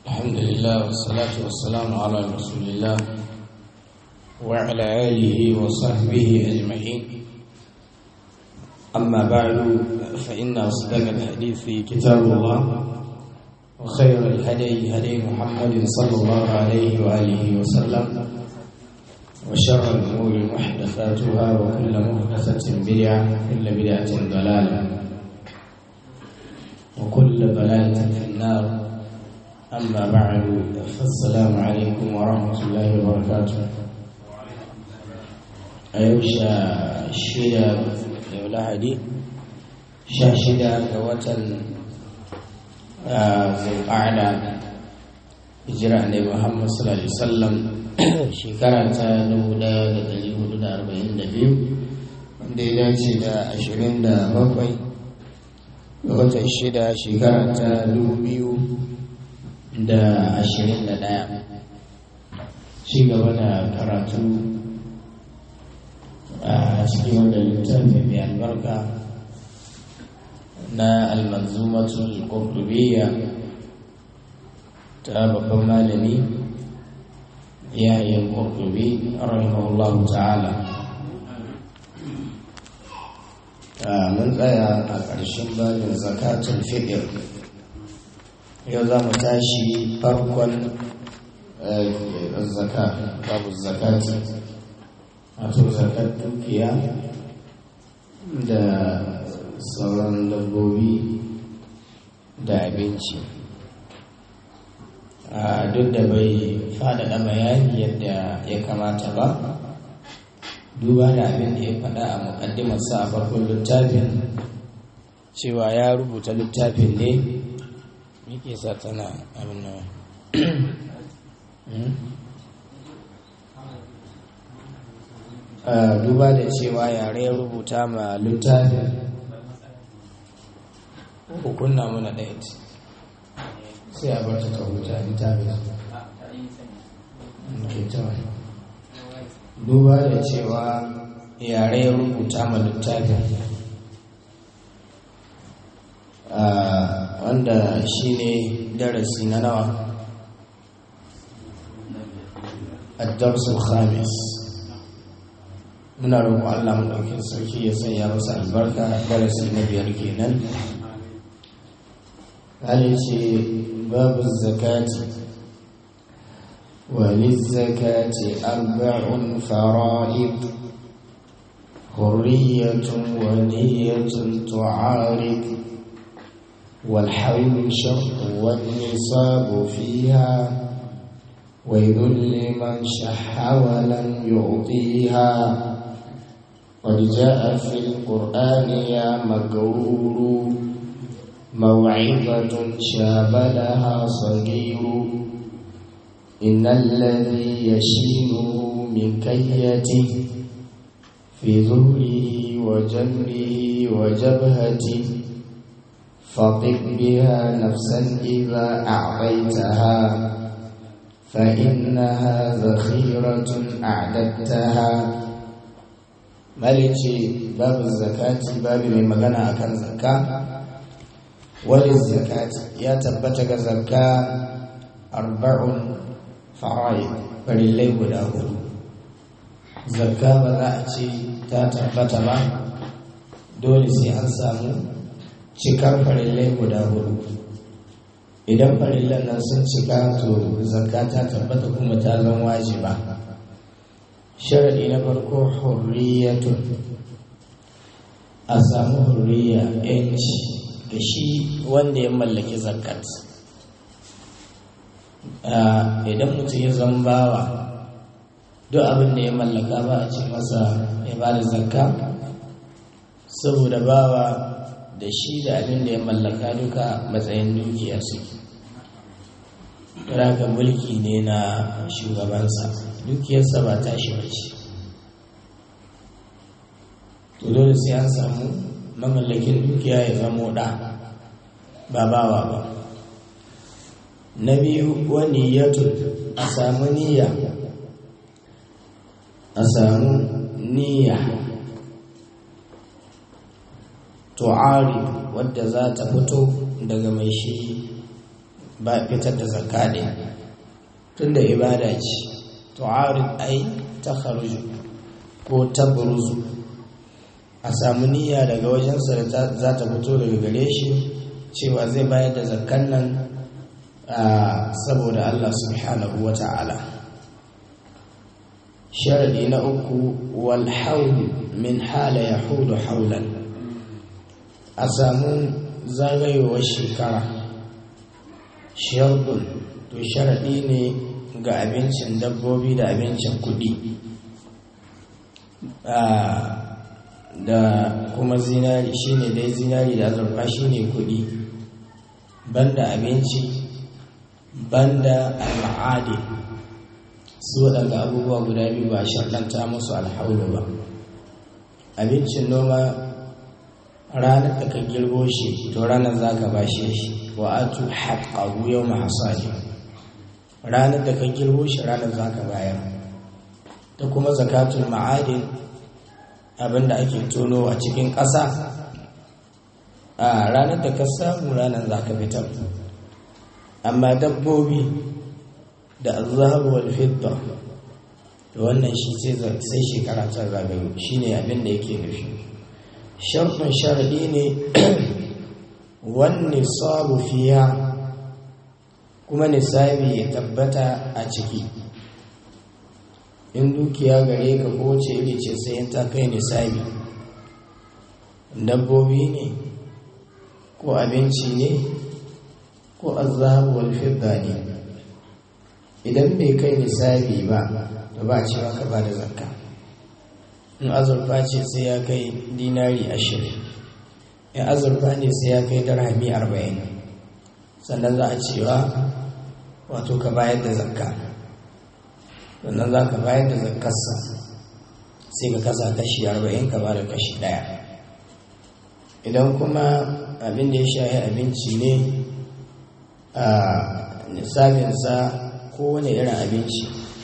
الحمد لله والصلاة والسلام على رسول الله وعلى آله وصحبه أجمعين أما بعد فإن أصدق الحديث كتاب الله وخير الهدي هدي محمد صلى الله عليه وآله وسلم وشر الأمور محدثاتها وكل محدثة بدعة وكل بدعة ضلالة وكل ضلالة في النار أما بعد فالسلام عليكم ورحمة الله وبركاته أيوشا شيدا يولا هدي شاشدا كوتا ذو القعدة hijira ne Muhammad sallallahu alaihi wasallam shekara ta 1442 wanda ya dace da 27 ga watan shida shekara ta 2021 ci gaba da karatu a cikin wanda littafi mai albarka na almanzumatul qurtubiyya ta babban malami yahya qurtubi rahimahullahu ta'ala mun tsaya a ƙarshen babin zakatul fitr yau za mu tashi farkon zaka babu zakati wato zakat dukiya da sauran dabbobi da abinci a duk da bai faɗaɗa bayani yadda ya kamata ba duba da abin da ya faɗa a muƙaddimarsa a farkon littafin cewa ya rubuta littafin ne muke sa tana abin nan duba da cewa yare ya rubuta ma littafin hukunna muna ɗaya sai a bar ta ta huta littafin duba da cewa yare ya rubuta ma littafin wanda shi ne darasi na nawa addarsul khamis muna roƙo Allah maɗaukin sarki ya sanya masa albarka darasi na biyar kenan hali ce babu zakati وللزكاة أربع فرائض حرية ونية تعارض والحول شرط والنصاب فيها ويل لمن شح ولم يعطيها قد جاء في القرآن يا مغرور موعظة شاب لها صغير إن الذي يشينه من كيته في ظهره وجمره وجبهته فطب بها نفسا إذا أعطيتها فإنها ذخيرة أعددتها مالكي باب الزكاة باب من مغنى أكن زكاة وللزكاة يا تبتك زكاة أربع فرائض فلله guda hudu zakka ba za a ce ta tabbata ba dole sai an samu cikar farillai guda hudu idan farillan nan sun cika to zakka ta tabbata kuma ta zan wajiba sharadi na farko hurriyatun a samu hurriya yanci ga shi wanda ya mallaki zakat idan mutum ya zama bawa duk abin da ya mallaka ba a ce masa ya ba da zakka saboda bawa da shi da abin da ya mallaka duka matsayin dukiya suke ga mulki ne na shugabansa dukiyarsa ba ta shi bace to dole sai an samu mamallakin dukiya ya zamo da ba bawa ba na biyu wani yato a samu niyya a samu niyya tu'ari wadda za ta fito daga mai shi ba fitar da zakka ne tunda ibada ce tu'arid ai ta kharuju ko tabruzu a samu niyya daga wajensa da za ta fito daga gare shi cewa zai bayar da zakkan nan saboda Allah subhanahu wa ta'ala sharadi na uku wal haul min hala ya hudu haulan a samu zagayowar shekara shardun to sharadi ne ga abincin dabbobi da abincin kudi da kuma zinari shine dai zinari da azurfa shine kudi banda abinci banda al'adi su waɗanda abubuwa guda biyu ba shaɗanta musu alhaulu ba abincin noma ranar da ka girbo shi to ranar za ka bashe shi wa atu haƙaƙu yau mahasali ranar da ka girbo shi ranar za ka bayar ta kuma zakatul ma'adin abinda ake tono a cikin ƙasa a ranar da ka samu ranar za ka fitar amma dabbobi da azhabu wal fidda da wannan shi sai shekara ta zagayo shine abin da yake nufi sharfin sharadi ne wani sabu fiya kuma nisabi ya tabbata a ciki in dukiya gare ka ko ce iri ce sai ta kai nisabi dabbobi ne ko abinci ne ko azhabu wal fidda ne idan bai kai nisabi ba to ba cewa ka ba da zakka in azurfa ce sai ya kai dinari ashirin in azurfa ne sai ya kai darhami arba'in sannan za a cewa wato ka bayar da zakka sannan za ka bayar da zakkarsa sai ka kasa kashi arba'in ka ba da kashi ɗaya idan kuma abin da ya shahi abinci ne a nisabinsa kowane irin abinci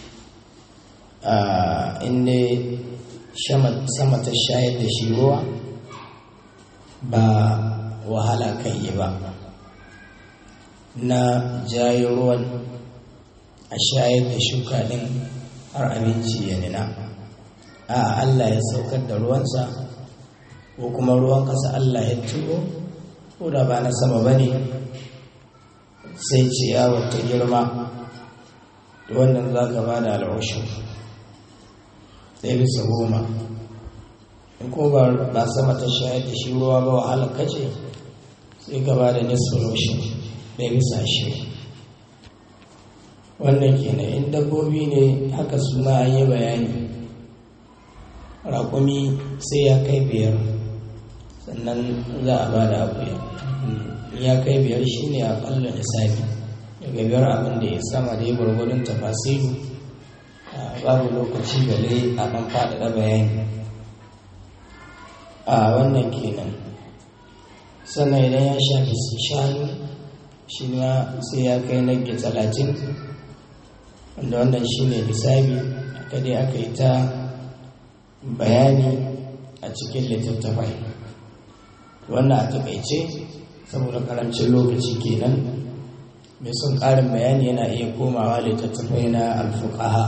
inda sama ta shayar da shi ruwa ba wahala kan yi ba na jayi ruwan a shayar da shuka din har abinci ya nina a Allah ya saukar da ruwansa ko kuma ruwan kasa Allah ya turo ko da ba na sama ba ne sai ciyawar ta girma wannan za ka ba da al'ushin ɗaya bisa goma in ko ba sama ta shayar da shi ruwa ba wahala kace sai ka ba da nisfin rushin ɗaya bisa shi wannan kenan in dabbobi ne haka suna an yi bayani raƙumi sai ya kai biyar sannan za a ba da abuya ya kai biyar shi ne a ƙalla nisabi daga biyar abin da ya sama da ya gwargwadon tafasiru babu lokaci gale a ɗan faɗaɗa bayani a wannan kenan sannan idan ya shafi shanu shi ma sai ya kai nage talatin wanda wannan shi ne lissabi aka dai aka yi ta bayani a cikin littattafai wannan a taƙaice saboda karancin lokaci kenan mai son ƙarin bayani yana iya komawa littattafai na alfuqaha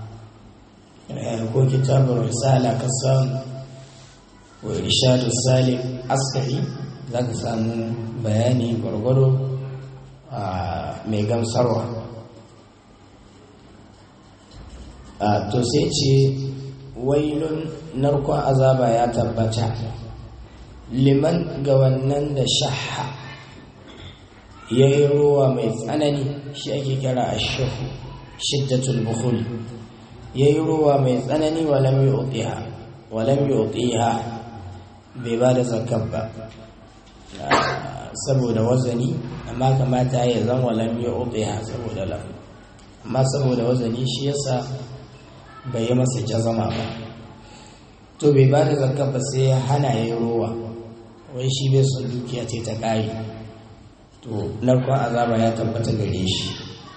ko kitabun risala ka samu ko irshadu salim askari za ka samu bayani gwargwado mai gamsarwa to sai ce wailun narkon azaba ya tabbata liman ga wannan da shaha ya yi ruwa mai tsanani shi ake kira a shahu shiddatul bukhul ya yi ruwa mai tsanani walam yi utiha walam yi utiha bai ba da zakar ba saboda wazani amma kamata ya zan walam yi utiha saboda lam amma saboda wazani shi yasa bai yi masa jazama ba to bai ba da zakar ba sai ya hana ya yi ruwa wai shi bai son dukiya ce ta ƙari to narkon azaba ya tabbata gare shi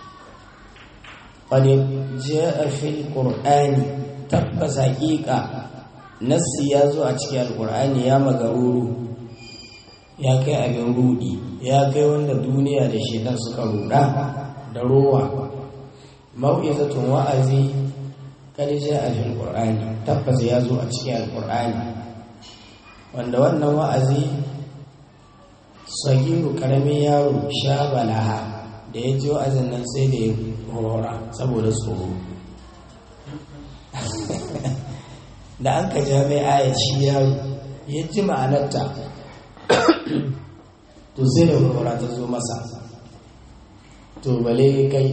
wani ja'a fil qur'ani tabbas haƙiƙa nassi ya zo a cikin alƙur'ani ya magaruru ya kai abin rudi ya kai wanda duniya da shedan suka ruda da rowa mau'izatun wa'azi kad ja'a fil qur'ani tabbas ya zo a cikin alqur'ani wanda wannan wa'azi sagiru karamin yaro sha balaha da ya ji wa'azin nan sai da ya horora saboda tsoro da an ka ja mai aya shi yaro ya ji ma'anarta to sai da horora ta zo masa to bale kai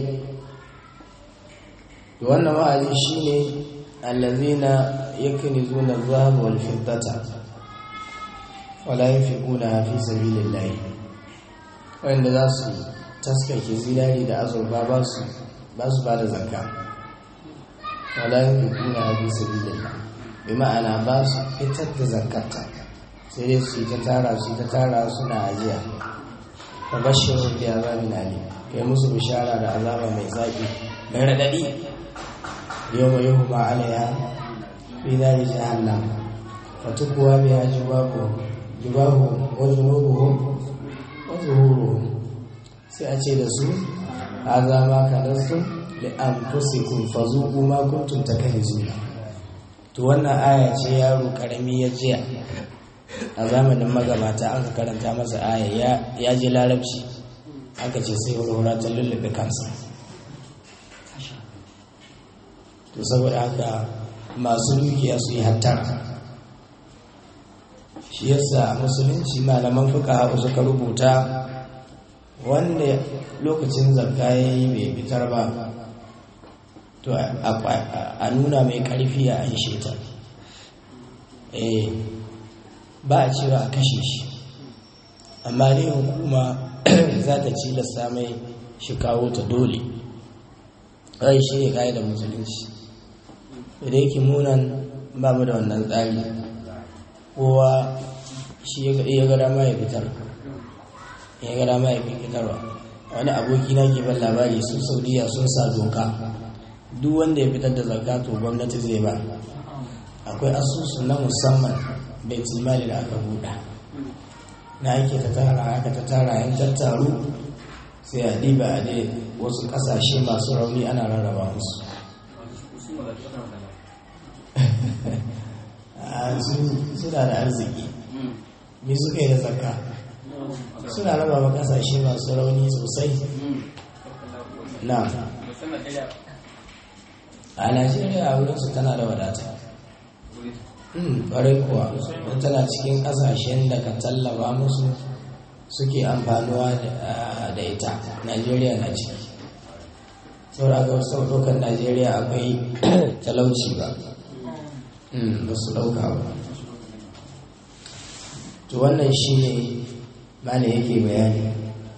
to wannan wa'azi shine allazina yaknizuna adh-dhahaba wal fiddata wala yunfiquna fi sabilillah wanda za su taskake zinari da azurfa ba su ba su bada zakka wala yunfiquna fi sabilillah bi ma'ana ba su fitar da zakkata sai dai su yi ta tara su ta tara suna ajiya fa bashiru bi azabin alim kai musu bishara da azaba mai zaki mai radadi yawma yuhma alaiha fi nari jahannam fatukwa biha jibahuhum jibahuhum wa junubuhum wa zuhuruhum sai a ce da su haza ma kanastum li anfusikum fazuqu ma kuntum takanizuna to wannan aya ce yaro karami ya jiya a zamanin magabata aka karanta masa aya ya ji larabci aka ce sai wurwura ta lullube kansa to saboda haka masu dukiya su yi hattara shi yasa musulunci malaman fuka suka rubuta wanda lokacin zakka ya yi bai fitar ba to a nuna mai karfi a anshe ta ba a cewa a kashe shi amma dai hukuma za ta cilasta mai shi kawo ta dole rai shi ne da musulunci da yake munan ba mu da wannan tsari kowa shi ya ga dama ya fitar ya ga dama ya fitarwa wani aboki na ke ban labari sun saudiya sun sa doka duk wanda ya fitar da zakka to gwamnati zai ba akwai asusu na musamman bai mali da aka buɗa na ake ta tara aka ta tara yan tattaru sai a diba a dai wasu ƙasashe masu rauni ana rarraba musu suna da arziki me suka yi da zakka suna raba wa kasashe masu rauni sosai na a najeriya a wurinsu tana da wadata ƙwarai kuwa don tana cikin ƙasashen da ka tallaba musu suke amfanuwa da ita najeriya na ciki saboda ga wasu ɗaukar najeriya akwai talauci ba ba su ɗauka ba to wannan shi ne mana yake bayani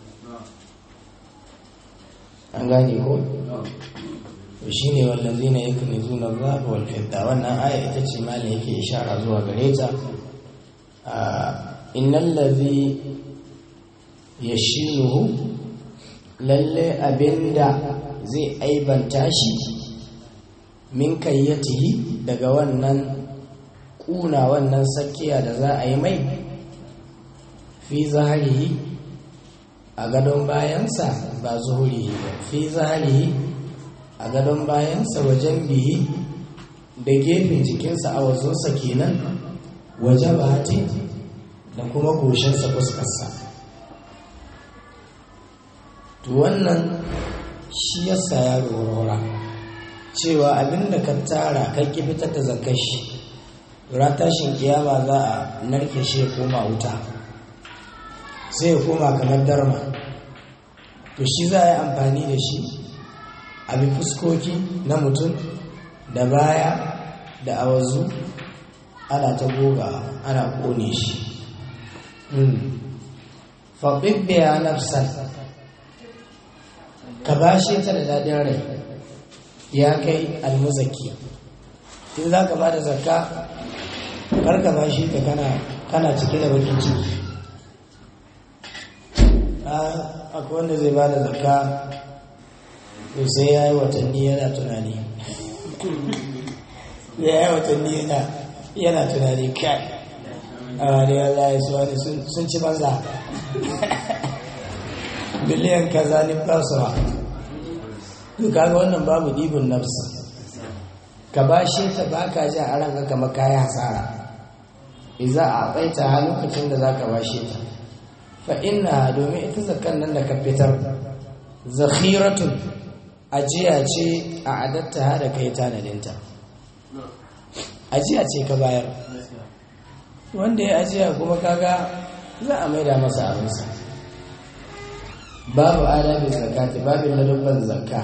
an gane ko to shi ne wallazi na yake ne zuna zaɓa walfidda wannan aya ita ce mana yake ishara zuwa gare ta innan lazi ya shinuhu lalle abinda zai aibanta shi min kayyatihi daga wannan kuna wannan sakiya da za a yi mai fi zaharihi a gadon bayansa ba zuhurihi ba fi zaharihi a gadon bayansa wajen bihi da gefen jikinsa a wazonsa kenan waje bati da kuma goshinsa fuskarsa to wannan shi yasa ya rora cewa abinda ka tara kai ki fitar da zakar shi ran tashin kiyama za a narke shi ya koma wuta sai ya koma kamar darma to shi za a yi amfani da shi a bi fuskoki na mutum da baya da awazu ana ta goga ana kone shi faɓiɓɓiya nafsan ka bashe ta da daɗin rai ya kai almuzaki in za ka ba da zakka karka bashe ta kana cike da bakin ciki akwai wanda zai ba da zakka to sai ya yi watanni yana tunani ya yi watanni yana tunani kai a ne wallahi su wani sun ci banza biliyan kaza ne kasuwa to kaga wannan babu ɗibin nafsi ka bashe ta baka ji a ranka kamar kayan hasara iza a tsaita a lokacin da za ka bashe ta fa inna domin ita zakan nan da ka fitar zakhiratun ajiya ce a adatta ha da kai tanadinta ajiya ce ka bayar wanda ya ajiya kuma kaga za a maida masa abinsa babu adabin zakati babin ladabban zakka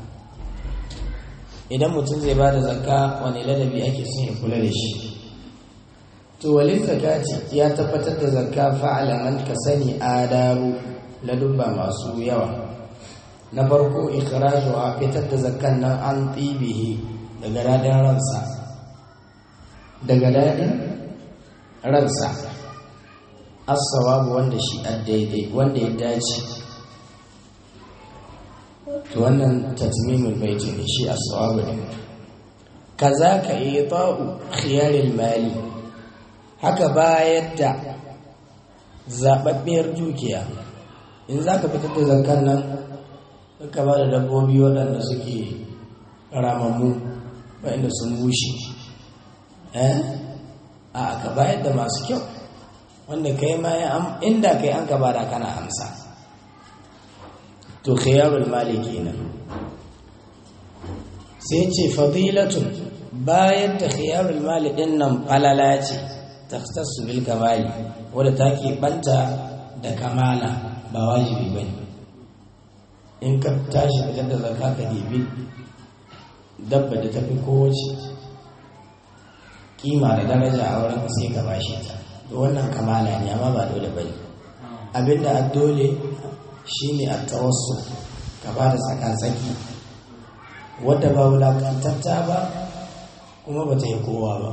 idan mutum zai ba da zakka wani ladabi ake son ya kula da shi to walin zakati ya tabbatar da zakka fa'ala man ka sani adabu ladubba masu yawa na farko ikhrajuha fitar da zakkan nan an tsibihi daga dadin ransa daga dadin ransa as-sawabu wanda shi daidai wanda ya dace to wannan tatmimul baiti ne shi as-sawabu ne kaza ka ita'u khiyaril mali haka bayar da zababbiyar dukiya in zaka fitar da zakkan nan ka ba da dabbobi waɗanda suke ramammu waɗanda sun bushe eh a ka bayar da masu kyau wanda kai ma inda kai an ka bada kana amsa to khiyarul mali kenan sai ce fadilatun bayar da khiyarul mali din nan falala ce takhtassu bil kamali wadda take banta da kamala ba wajibi bane in ka tashi fitar da zakka ka dibi dabba da tafi kowace kima da daraja a wurin sai ka bashi ta to wannan kamala ne amma ba dole bane abinda a dole shine a tawassu ka ba da tsaka-tsaki wadda ba wulakantatta ba kuma ba ta yi kowa ba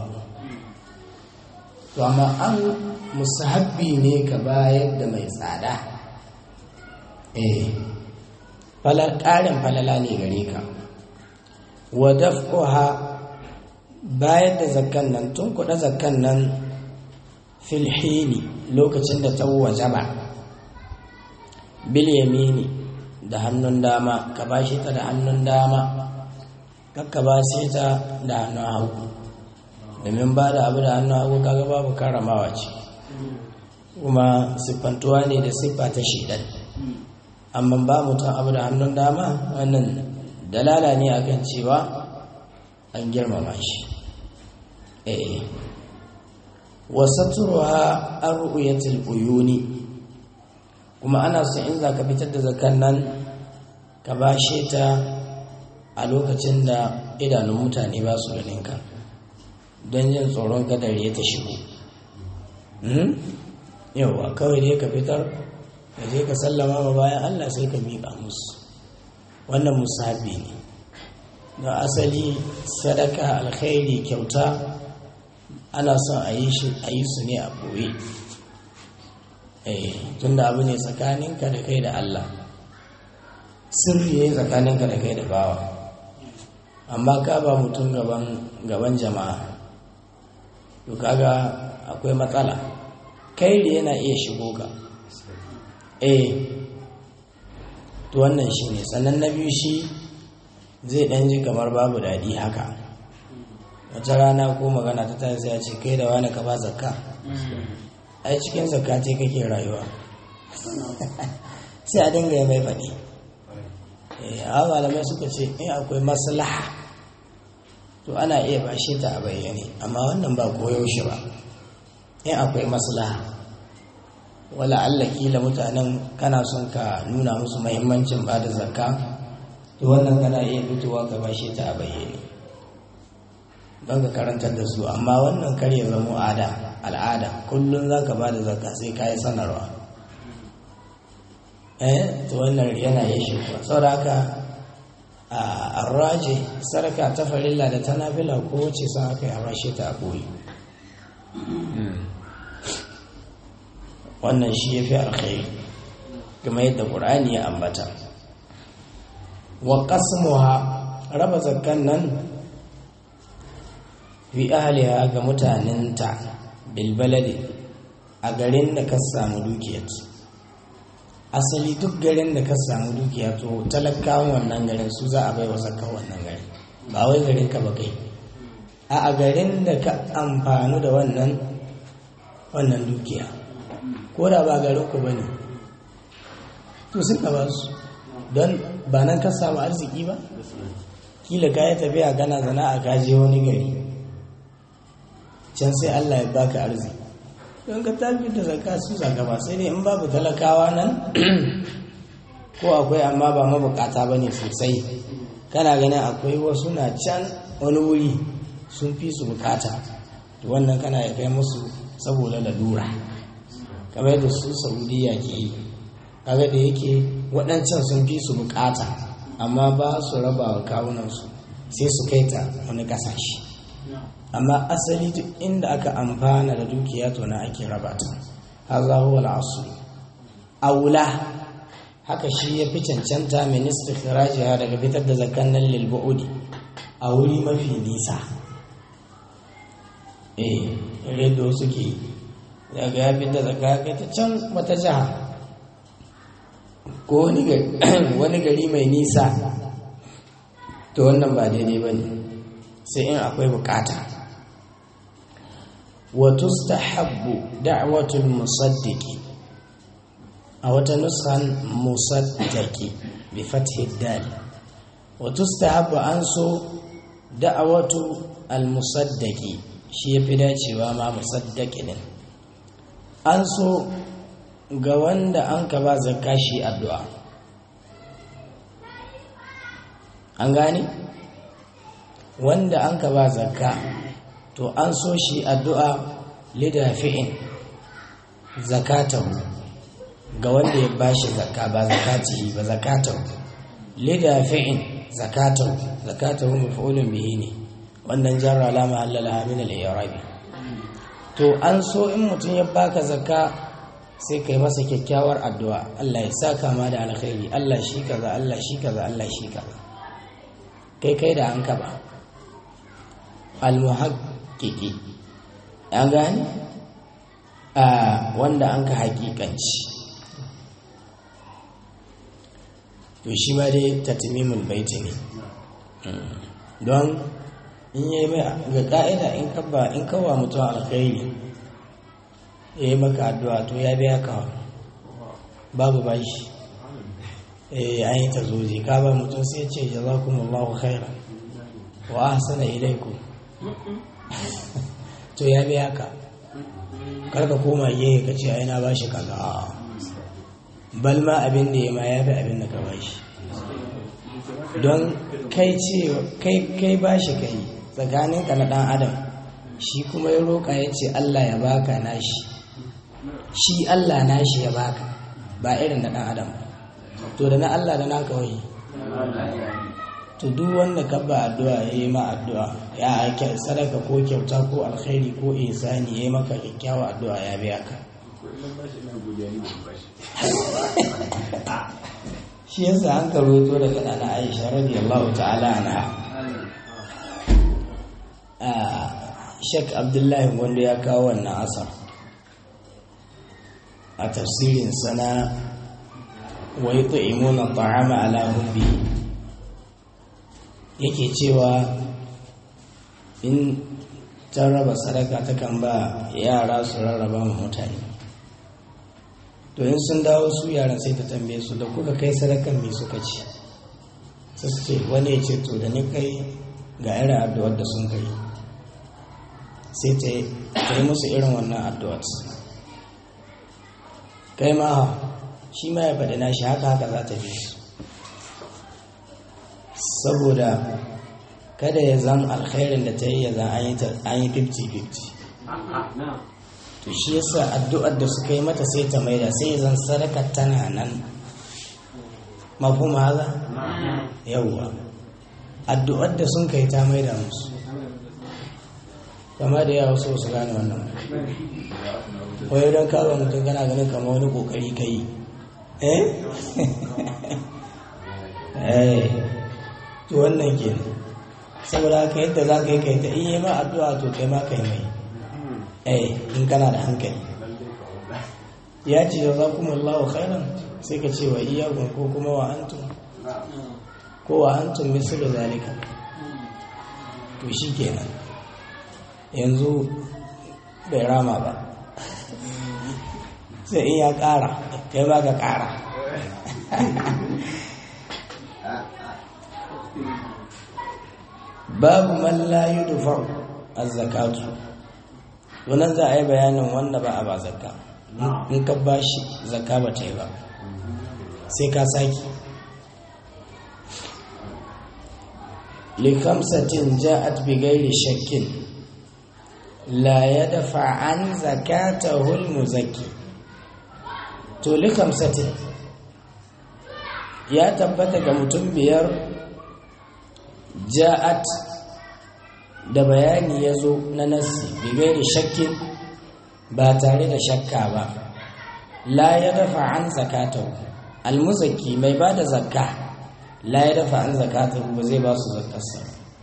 to amma an musahabbi ne ka bayar da mai tsada eh ƙarin falala ne gare ka wa daf'uha bayar da zakkan nan tun kuɗa zakkan nan filhini lokacin da ta wajaba bil yamini da hannun dama ka bashi ta da hannun dama kakka ba ta da hannun hagu domin ba da abu da hannun hagu kaga babu karamawa ce kuma siffantuwa ne da siffa ta shidan amma ba mutum abu da hannun dama wannan dalala ne akan cewa an girmama shi eh wasaturuha arruyatul uyuni kuma ana so in zaka fitar da zakan nan ka bashe ta a lokacin da idanun mutane ba su ganin ka don yin tsoron kadar ya ta shigo yauwa kawai dai ka fitar ka je ka sallama ma bayan Allah sai ka miƙa musu wannan musabi ne don asali sadaka alkhairi kyauta ana son a yi su ne a ɓoye tun da abu ne tsakaninka da kai da Allah sirri ne tsakaninka da kai da bawa amma ka ba mutum gaban jama'a to kaga akwai matsala kai da yana iya shigo ka eh to wannan shi ne sannan na biyu shi zai ɗan ji kamar babu daɗi haka wata rana ko magana ta tashi ya ce kai da wani ka ba zakka ai cikin zakka ce kake rayuwa sai a dinga ya mai faɗi a malamai suka ce in akwai maslaha to ana iya bashe ta a bayyane amma wannan ba koyaushe ba in akwai maslaha wala Allah kila mutanen kana son ka nuna musu mahimmancin ba da zakka to wannan kana iya fitowa ka bashe ta a bayyane don ka karantar da su amma wannan kar ya zama ada al'ada kullum za ka ba da zakka sai ka yi sanarwa eh to wannan yana yi shi saboda haka a arraje sarka ta farilla da ta nafila ko wace sun aka yi a bashe ta a koyi wannan shi ya fi alkhairi kuma yadda ƙur'ani ya ambata wa qasmuha raba zakkan nan fi ahliha ga mutanenta bil baladi a garin da ka samu dukiyar asali duk garin da ka samu dukiya to talakawan wannan garin su za a bai wa zakka wannan garin ba wai garin ka ba kai a a garin da ka amfanu da wannan wannan dukiya ko da ba garin ku bane to sun ka ba su don ba nan ka samu arziki ba kila ka yi tafiya kana zana a kaje wani gari can sai Allah ya baka arziki don ka tafi da zakka su zaka ba sai dai in babu talakawa nan ko akwai amma ba mabukata bane sosai kana ganin akwai wasu na can wani wuri sun fi su bukata to wannan kana ya kai musu saboda lalura kamar da su saudiya ke yi kaga da yake waɗancan sun fi su bukata amma ba su raba wa kawunansu sai su kai ta wani ƙasashe amma asali duk inda aka amfana da dukiya to na ake raba ta haza huwa al'asu aula haka shi ya fi cancanta min istikhrajiha daga fitar da zakan nan lil bu'udi a wuri mafi nisa eh redo suke daga ya fitar da zakka kai ta can wata jiha ko wani gari mai nisa to wannan ba daidai ba ne sai in akwai bukata wato stahabbu da'watul musaddiki a wata nusan musaddaki bi fathi dal wato stahabbu an so da'watu al musaddaki shi yafi dacewa ma musaddaki din an so ga wanda an ka ba zakka shi addu'a an gane wanda an ka ba zakka to an so shi addu'a lidafi'in zakatahu ga wanda ya bashi zakka ba zakatihi ba zakatahu lidafi'in zakatahu zakatahu maf'ulun bihi ne wannan jarra alama halala min al-i'rabi to an so in mutum ya baka zakka sai kai masa kyakkyawar addu'a Allah ya saka ma da alkhairi Allah shi kaza Allah shi kaza Allah shi kaza kai kai da an kaba almuhaqqqiqi an gani a wanda an ka haƙiƙanci to shi ma dai tatmimul baiti ne don in yi mai ga ka'ida in kabba in kawa mutum alkhairi ya yi maka addu'a to ya biya ka babu bashi eh an yi ta zoje ka ba mutum sai ce jazakumullahu khairan wa ahsana ilaikum to ya biya ka karka koma gehe ka ce ai na bashi kaza bal ma abin da ya ma ya fi abin da ka bashi don kai ce kai kai bashi kai tsakaninka na dan adam shi kuma ya roƙa ya ce Allah ya baka nashi shi Allah nashi ya baka ba irin na dan adam to da na Allah da naka wai to duk wanda ka ba addu'a ya yi ma addu'a ya aike sadaka ko kyauta ko alkhairi ko ihsani ya yi maka kyakkyawa addu'a ya biya ka shi yasa an karoto daga nana Aisha radiyallahu ta'ala anha Sheikh Abdullahi wanda ya kawo wannan asar a tafsirin sana wa yut'imuna ta'ama ala hubbi yake cewa in ta raba sadaka ta kan ba yara su rarraba ma mutane to in sun dawo su yaran sai ta tambaye su da kuka kai sadakan me suka ci sai su ce wani ya ce to da ni kai ga irin addu'ar da sun kai sai ta yi musu irin wannan addu'ar kai ma shi ma ya faɗi nashi haka haka za ta bi su saboda kada ya zan alkhairin da ta yi ya zan an yi 50-50 to shi yasa addu'ar da suka yi mata sai ta maida sai zan sadaka tana nan mafhum haza yawwa addu'ar da sun kai ta maida musu kama da yawa so su gane wannan wai don kawo mutum kana ganin kama wani kokari ka yi eh eh to wannan ke saboda haka yadda za ka yi kai ta iya ma addu'a to kai ma kai mai eh in kana da hankali ya ce da za kuma Allah khairan sai ka ce wa iyakun ko kuma wa antum ko wa antum mislu zalika to shi kenan yanzu bai rama ba sai in ya ƙara kai ba ka ƙara babu man la yudfa az-zakatu wannan za a yi bayanin wanda ba a ba zakka in ka bashi zakka ba ta yi ba sai ka saki likamsatin ja'at bi ghairi shakkin la yadfa an zakatahu al-muzakki to likamsatin ya tabbata ga mutum biyar ja'at da bayani ya zo na nassi bigai da shakkin ba tare da shakka ba la ya dafa an zakatahu almuzaki mai ba da zakka la ya dafa an zakatahu ba zai ba su zakkarsa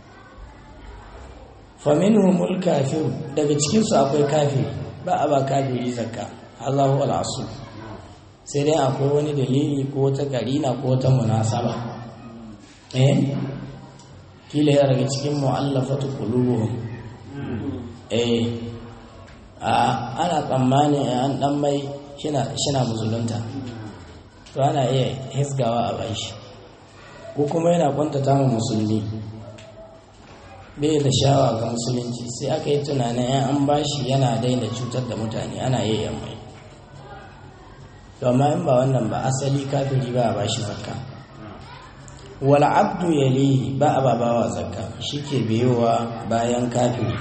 faminhumul kafir daga cikinsu akwai kafiri ba a ba kafiri zakka Allahu al'asu sai dai akwai wani dalili ko ta karina ko ta munasaba eh kila ya daga cikin mu'allafatu qulubuhum eh a ana tsammanin an dan mai shina shina musulunta to ana iya hisgawa a bashi ko kuma yana kwantata mu musulmi bai da shawa ga musulunci sai aka yi tunanin yan an bashi yana daina cutar da mutane ana iya mai amma in ba wannan ba asali kafiri ba a bashi zakka wal abdu yalihi ba a babawa zakka shike biyowa bayan kafiri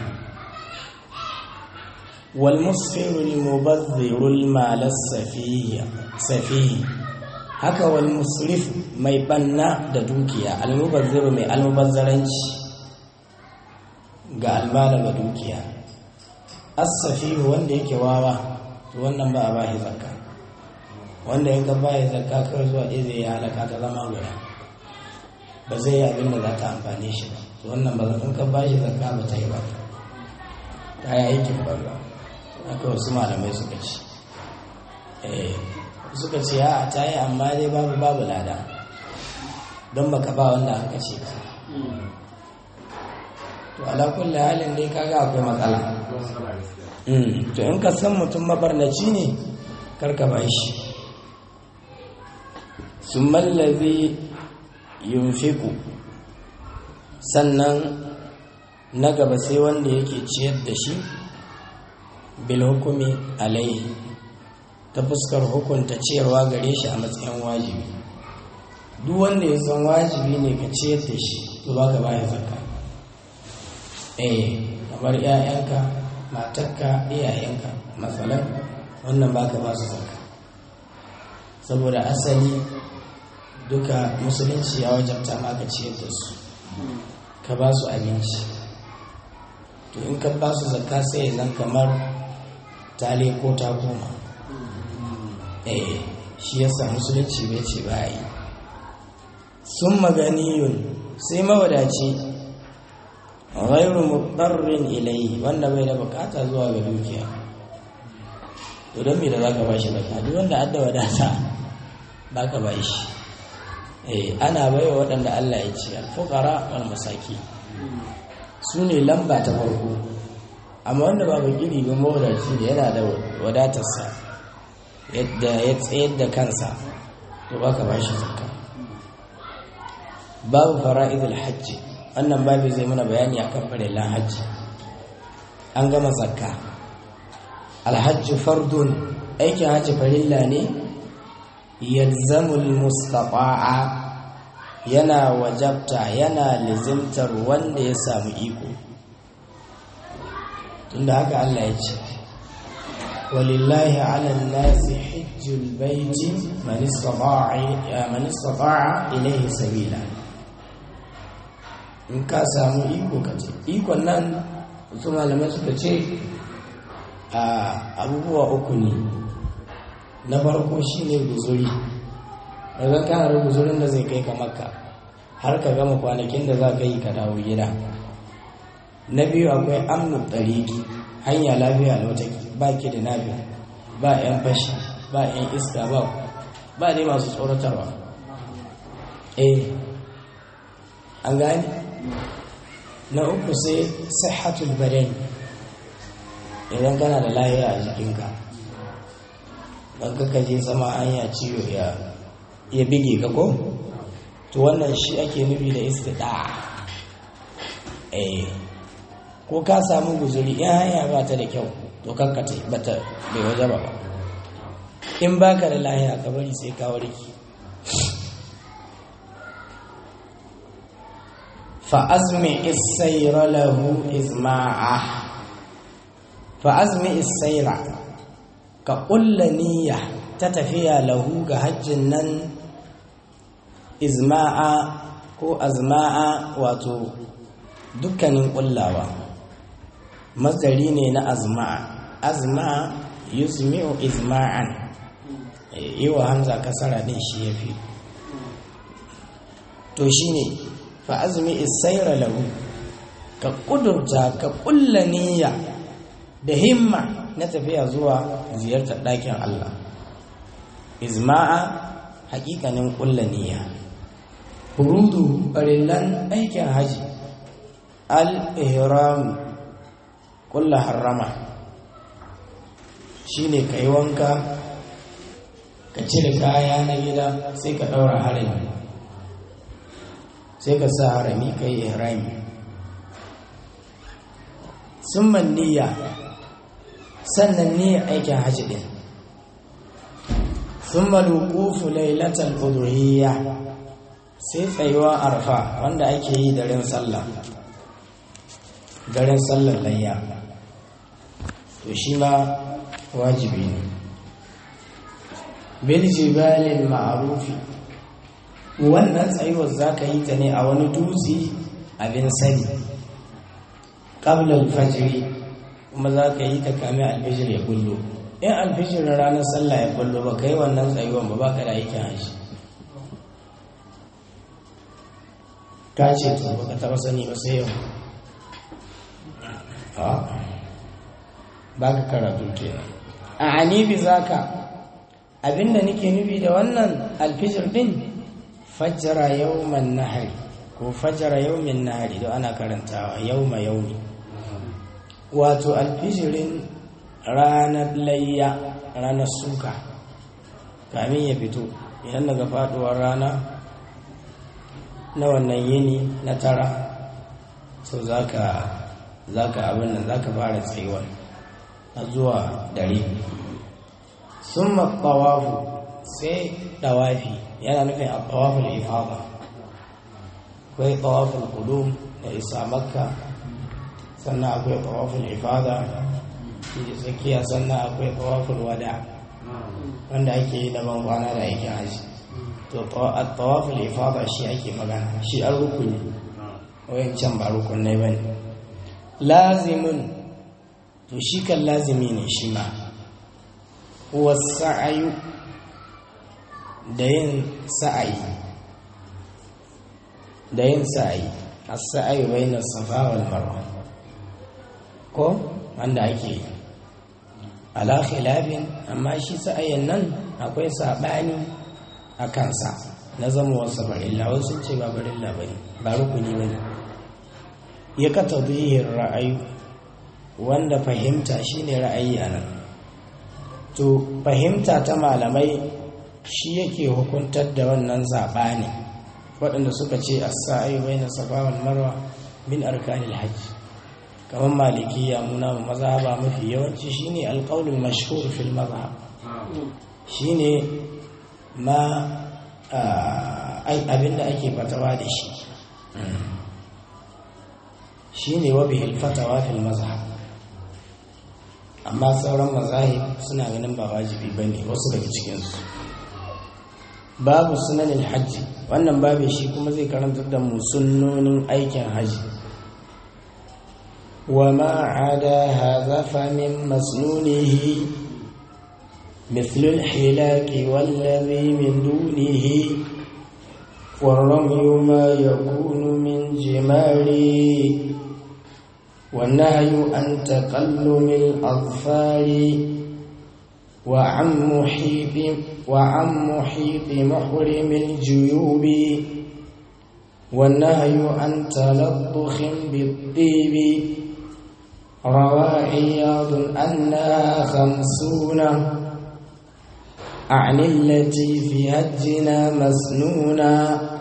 wal musfiru lil mubadhdhiru al mal safihi safihi haka wal musrif mai banna da dukiya al mubadhdhiru mai al mubazzaranci ga almala ga dukiya as safihu wanda yake wawa to wannan ba a bashi zakka wanda in ka baya zakka kawai zuwa ɗaya zai halaka ta zama guda ba zai yi abin da za ta amfane shi ba to wannan ba in ka ba shi zakka ba ta yi ba ta yi aikin banza haka wasu malamai suka ce suka ce a ta yi amma dai babu babu lada don baka ba wanda aka ce ka to ala kulli halin dai kaga akwai matsala to in ka san mutum mabarnaci ne karka ba shi sun mallazi yunfiku sannan na gaba sai wanda yake ciyar da shi bil hukumi alaihi ta fuskar hukunta ciyarwa gare shi a matsayin wajibi duk wanda ya san wajibi ne ka ciyar da shi to ba ka baya zakka eh kamar 'ya'yanka matarka iyayenka matsalar wannan ba ka ba su zakka saboda asali duka musulunci ya wajabta maka ciyar da su ka ba su abinci to in ka ba su zakka sai zan kamar tale ko ta koma eh shi yasa musulunci bai ce ba yi sun maganiyun sai mawadaci ghairu mudarrin ilai wanda bai da bukata zuwa ga dukiya to don me da zaka ba shi zakka duk wanda adda wadata baka ba shi eh ana baiwa waɗanda Allah ya ce al-fuqara wal masaki su ne lamba ta farko amma wanda ba gidi ba mawadaci da yana da wadatarsa yadda ya tsayar da kansa to baka ba shi zakka babu fara'idul hajji wannan babu zai mana bayani akan farilan hajji an gama zakka alhajju fardun aikin hajji farilla ne yalzamul mustata'a yana wajabta yana lizimtar wanda ya samu iko tunda haka Allah ya ce walillahi ala nasi hajjul baiti man istata'a man istata'a ilayhi sabila in ka samu iko ka ce ikon nan su malamai suka ce a abubuwa uku ne na farko shine guzuri daga kana da guzurin da zai kai ka makka har ka gama kwanakin da za ka yi ka dawo gida na biyu akwai amnu ɗariki hanya lafiya na wata ba ki da nafi ba yan fashi ba yan iska ba ba dai masu tsoratarwa eh an gani na uku sai sihhatul badan idan kana da lahiya a jikinka don kaka je sama hanya ciwo ya ya bige ka ko to wannan shi ake nufi da istida eh ko ka samu guzuri in hanya ba ta da kyau to kankata bata bai waje ba ba in baka da lahiya ka bari sai ka warki fa azmi isayra lahu izma'a fa azmi isayra ka ƙulla niyya ta tafiya lahu ga hajjin nan izma'a ko azma'a wato dukkanin ƙullawa mazari ne na azma'a azma'a yuzmi'u izma'an yi wa hamza kasara ɗin shi ya fi to shi ne fa azumi isaira lahu ka ƙudurta ka ƙulla niyya da himma na tafiya zuwa ziyartar ɗakin Allah izma'a hakikanin ƙulla niyya hurudu farillan aikin haji al-ihram ƙulla harrama shine ka yi wanka ka cire kaya na gida sai ka ɗaura harami sai ka sa harami ka yi ihrami sun niyya sannan niyyar aikin hajji ɗin sun malukufu lailatar ƙuduriyya sai tsayuwa arfa wanda ake yi daren sallah daren sallar layya to shi ma wajibi ne bil jibalin ma'arufi wannan tsayuwar za ka yi ta ne a wani dutse abin sani ƙablar fajiri kuma za ka yi ta kame alfijir ya kullo in alfijir ranar sallah ya kullo ba ka yi wannan tsayuwan ba ba ka da aikin haji ka ce to ba ka taɓa sani ba sai yau ba ka karatu kenan a anibi za ka abinda nake nufi da wannan alfijir din fajjara yawman nahari ko fajjara yawmin nahari don ana karantawa yawma yaumi wato alfijirin ranar layya ranar suka kamin ya fito idan daga faduwar rana na wannan yini na tara so zaka zaka abin nan zaka fara tsayuwar a zuwa dare sun maɓawafu sai ɗawafi yana nufin a ɗawafin ifaba akwai ɗawafin kudu da isa makka sannan akwai ɗawafin ifada da tsakiya sannan akwai ɗawafin wada wanda ake yi daban kwana da aikin haji to a ɗawafin ifada shi ake magana shi an rukuni wayan can ba rukunai ba ne lazimin to shi kan lazimi ne shi ma wasa'ayu da yin sa'ayi da yin sa'ayi as-sa'ayu bayna safa wal marwa ko wanda ake yi ala khilafin amma shi sa'ayin nan akwai sabani a kansa na zama wasu barilla wasu ce ba barilla bane ba rukuni bane ya ka tabihin ra'ayu wanda fahimta shine ra'ayi anan to fahimta ta malamai shi yake hukuntar da wannan zaɓani waɗanda suka ce as-sa'i baina safa wal marwa min arkanil hajj kamar malikiya muna mazhaba mafi yawanci shine alqaulul mashhur fil mazhab shine ma abinda ake fatawa da shi shine wa bihil fatawa fil mazhab amma sauran mazahib suna ganin ba wajibi ba ne wasu daga cikinsu babu sunanin hajji wannan babu shi kuma zai karanta da mu sunnonin aikin hajji wa ma'ada hadha fa min masnunihi مثل الحلاك والذي من دونه والرمي ما يكون من جماري والنهي عن تقلم الأظفار وعن محيط وعن محيط محرم الجيوب والنهي عن تلطخ بالطيب روى عياض أنها خمسون أعني التي في هجنا مسنونا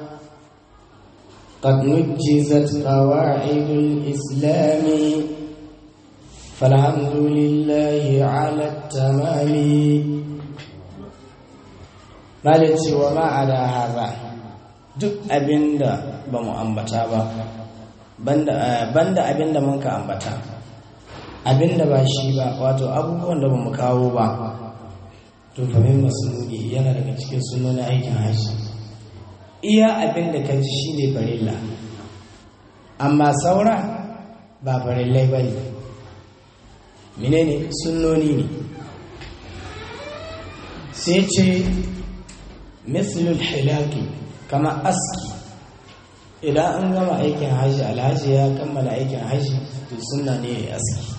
قد نجزت قواعد الإسلام فالحمد لله على التمام مالتي وما على هذا duk abinda ba mu ambata ba banda abinda mun ka ambata abinda ba shi ba wato abubuwan da ba mu kawo ba to famin masuluki yana daga cikin sunan aikin hajji iya abinda ka ji shine farilla amma saura ba farillai ba ne menene sunnoni ne sai ce mislul hilaki kama aski idan an gama aikin hajji alhaji ya kammala aikin hajji to sunna ne ya aski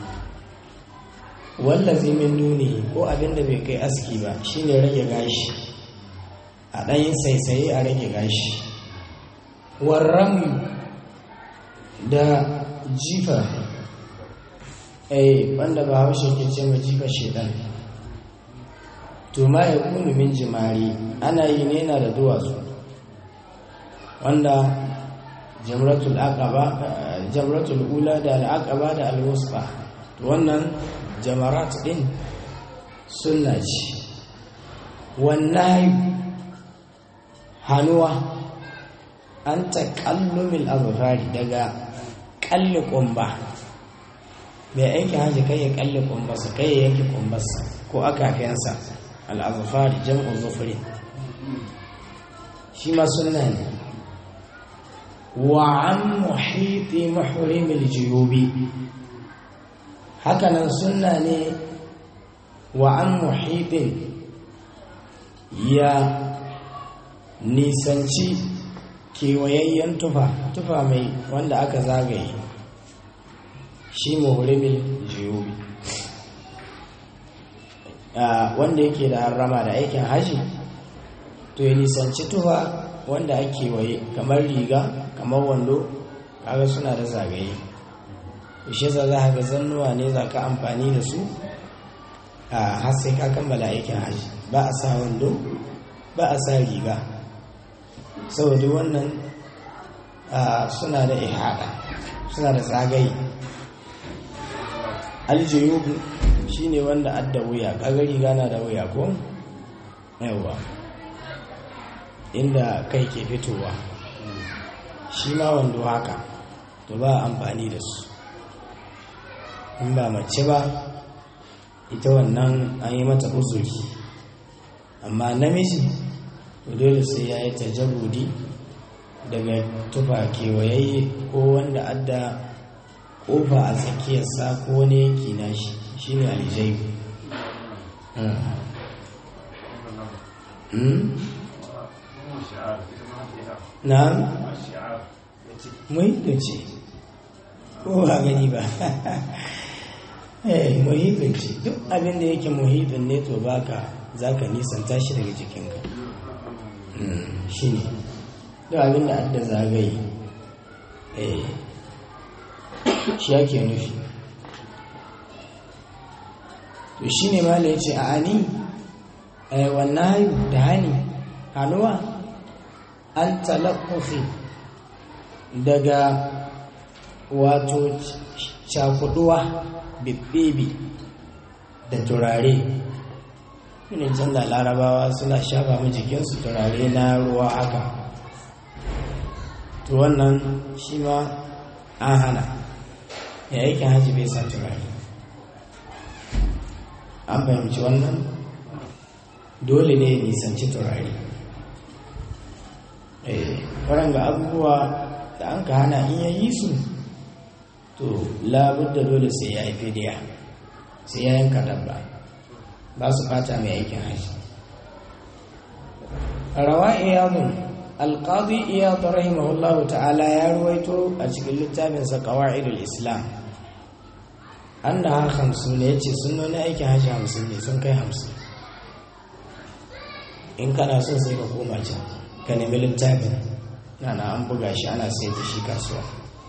wallazi min duni ko abin da bai kai aski ba shine rage gashi a ɗayin saisaye a rage gashi warrami da jifa eh banda ba haushe ke ce ma jifa shedan to ma ya kunu min jimari ana yi ne na da duwatsu wanda jamratul aqaba jamratul ula da al-aqaba da al-wusqa to wannan jamarat din sunna ce wannan hanuwa an taƙallumil azfari daga kalli kumba mai aiki haji kai ya kalli kumbarsa kai ya yanki kumbarsa ko akafiyansa al'azfari jam'u zufri shi ma sunna ne wa an muhiti muhrimil juyubi hakanan sunna ne wa an muhitin ya nisanci kewayayyen tufa tufa mai wanda aka zagaye shi muhrimin jiyubi wanda yake da harrama da aikin haji to ya nisanci tufa wanda ake waye kamar riga kamar wando kaga suna da zagaye shi za za ga zannuwa ne za ka amfani da su a har sai ka kammala aikin haji ba a sa wando ba a sa riga saboda wannan suna da ihada suna da tsagaye aljiyubu shi ne wanda adda wuya kaga riga na da wuya ko yawa inda kai ke fitowa shi ma wando haka to ba amfani da su in ba mace ba ita wannan an yi mata uzuri amma namiji to dole sai ya yi tajabudi daga tufa kewayayye ko wanda adda kofa a tsakiyarsa ko wani yanki na shi shi ne aljaibu na muhimmin ce ko ba gani ba eh muhimmin ce duk abin da yake muhimmin ne to baka za ka nisanta shi daga jikinka shi ne duk abin da adda zagaye eh shi yake nufi to shi ne ma ya ce a ani wannan da hani hannuwa an talakkufi daga wato cakuduwa bibbibi da turare ne can da larabawa suna shafa mu jikinsu turare na ruwa haka to wannan shi ma an hana ya aikin hajji bai sa turare an fahimci wannan dole ne nisanci turare ga abubuwa da an ka hana in yayi su to labudda dole sai ya yi fidiya sai ya yanka dabba ba su fata mai aikin hajji rawa iyadun alqadi iyad rahimahullah ta'ala ya ruwaito a cikin littafinsa qawaidul islam an da har hamsin ne ya ce sunnoni aikin hajji hamsin ne sun kai hamsin in kana son sai ka koma can ka nemi littafin na na an buga shi ana sayar da shi kasuwa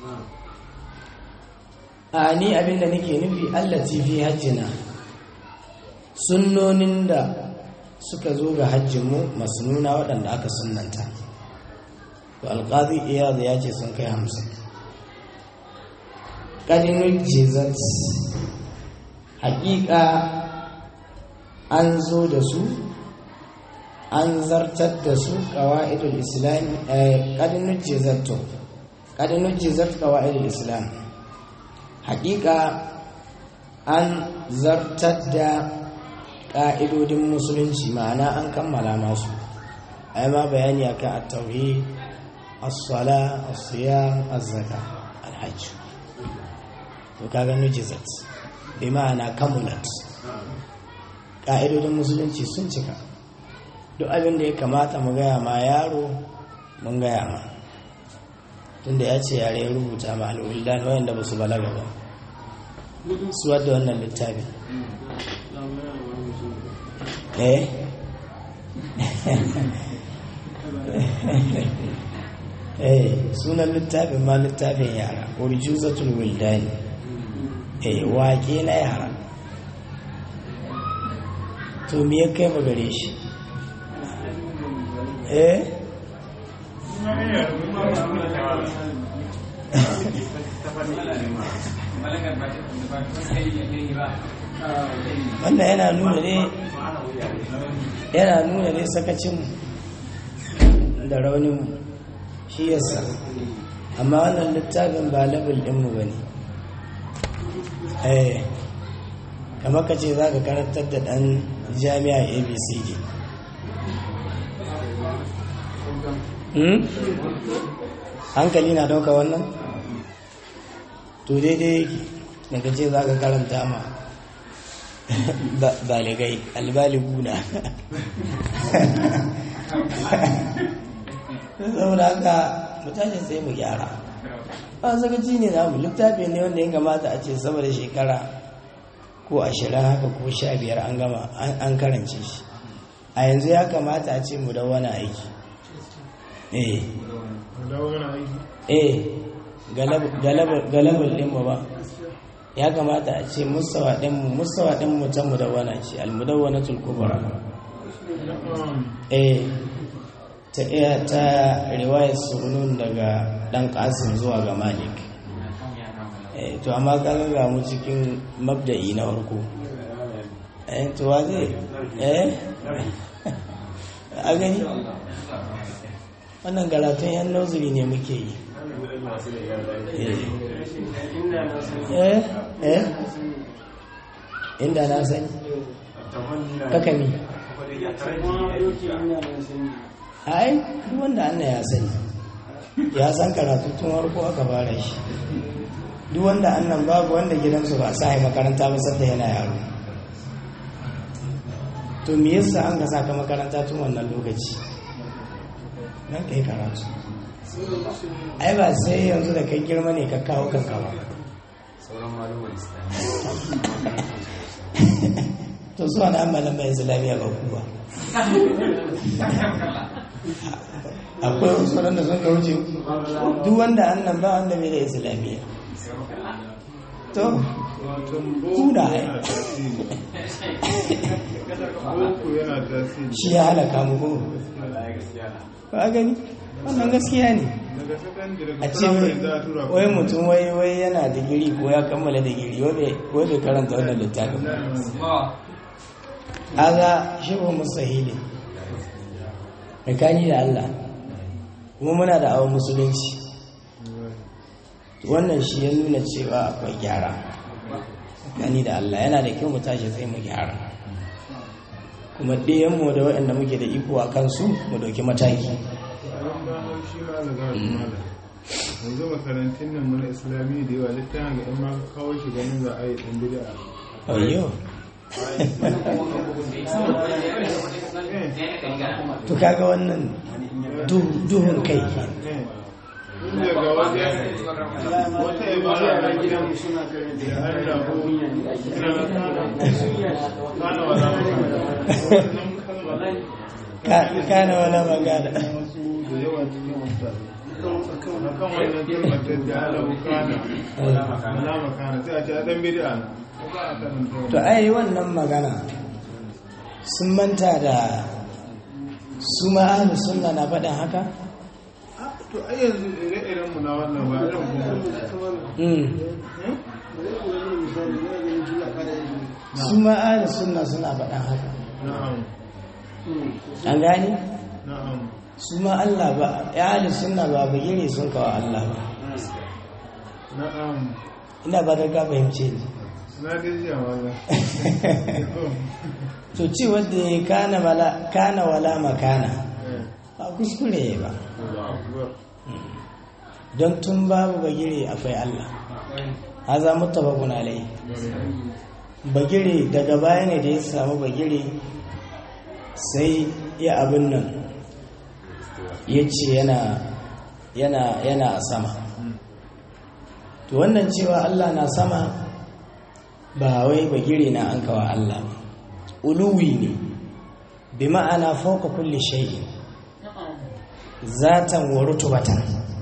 a ni abinda nake nufi allati fi hajjina sunnonin da suka zo ga hajjinmu masnuna waɗanda aka sunnanta to alƙazi iyaz ya ce sun kai hamsin ƙadinul jizat haƙiƙa an zo da su an zartar da su ƙawa'idul islam ƙadinul jizat to ƙadinul jizat ƙawa'idul islam haƙiƙa an zartar da ƙa'idodin musulunci ma'ana an kammala masu ai ma bayani akan at-tauhid as-sala as-siyam az-zaka al-hajj to kaga nujizat bi ma'ana kamulat ƙa'idodin musulunci sun cika duk abin da ya kamata mu gaya ma yaro mun gaya ma tunda ya ce yare ya rubuta ma al'uldan wayanda ba su balaga ba su wadda wannan littafin eh eh sunan littafin ma littafin yara urjuzatul wildani eh wake na yara to me ya kai gare shi eh wannan yana nuna ne yana nuna ne sakacin da raunin shi yasa amma wannan littafin ba level ɗinmu ba ne eh kamar ka ce za ka karantar da ɗan jami'a abcd hankali na dauka wannan to daidai daga ce za ka karanta ma baligai albaliguna saboda haka mutane sai mu gyara ba sakaci ne namu littafi ne wanda ya kamata a ce sama da shekara ko ashirin haka ko sha biyar an gama an karance shi a yanzu ya kamata a ce mu da wani aiki eh eh galabar ɗinmu ba ya kamata a ce musawa ɗinmu musawa ɗinmu ta mudawwana ce almudawwana tulkubara eh ta iya ta riwayar sunun daga ɗan ƙasin zuwa ga malik eh to amma kaga ga mu cikin mabda'i na farko eh to wa zai eh a gani wannan galatun yan nozuri ne muke yi eh eh inda na sani kakami ai duk wanda anna ya sani ya san karatu tun warko aka fara shi duk wanda annan babu wanda gidansu ba sa makaranta ba sadda yana yaro to me yasa an ka saka makaranta tun wannan lokaci nan ka yi karatu ai ba sai yanzu da kai girma ne ka kawo kanka ba to su wani amalan mai islamiyya ba kuwa akwai wasu da sun kauce duk wanda annan ba wanda bai da islamiyya to kuna hai shi ya halaka mu ko ba gani wannan gaskiya ne a ce wai mutum wai wai yana digiri ko ya kammala digiri wai bai karanta wannan littafin haza shi ba musahili mai da Allah kuma muna da awon musulunci wannan shi ya nuna cewa akwai gyara gani da Allah yana da kyau mu tashi sai mu gyara kuma ɗayanmu da waɗanda muke da iko a kansu mu ɗauki mataki yanzu makarantun nan mana islami da yawa littafin ga in ma kawo shi ganin za a yi ɗan bida ayyo to kaga wannan duhun kai daga wajen wata ibara na gidan da an rabu ina na kana kana wala wannan kalma kana wala magana wasu da yawa cikin wasa akan wannan kalmar ta jalau kana wala makana sai a ce a dan bid'a na ko ba a karanta to ai wannan magana sun manta da su ma ahlus sunna na faɗin haka to ai yanzu ire-iren mu na wannan ba irin kuma Mm. su ma ahlus sunna suna faɗin haka na'am an gani na'am su ma Allah ba ya ahlus sunna ba bagire sun kawo Allah ba na'am ina ba da ga fahimce ni na dai jiya wala to ci wanda ya kana wala kana wala makana ba kuskure ba don tun babu bagire akwai Allah haza muttafaqun alayhi bagire daga baya ne da ya samu bagire sai ya abin nan ya ce yana yana yana a sama to wannan cewa Allah na sama ba wai bagire na an kawa Allah ba uluwi ne bi ma'ana fauka kulli shay'in zatan wa rutubatan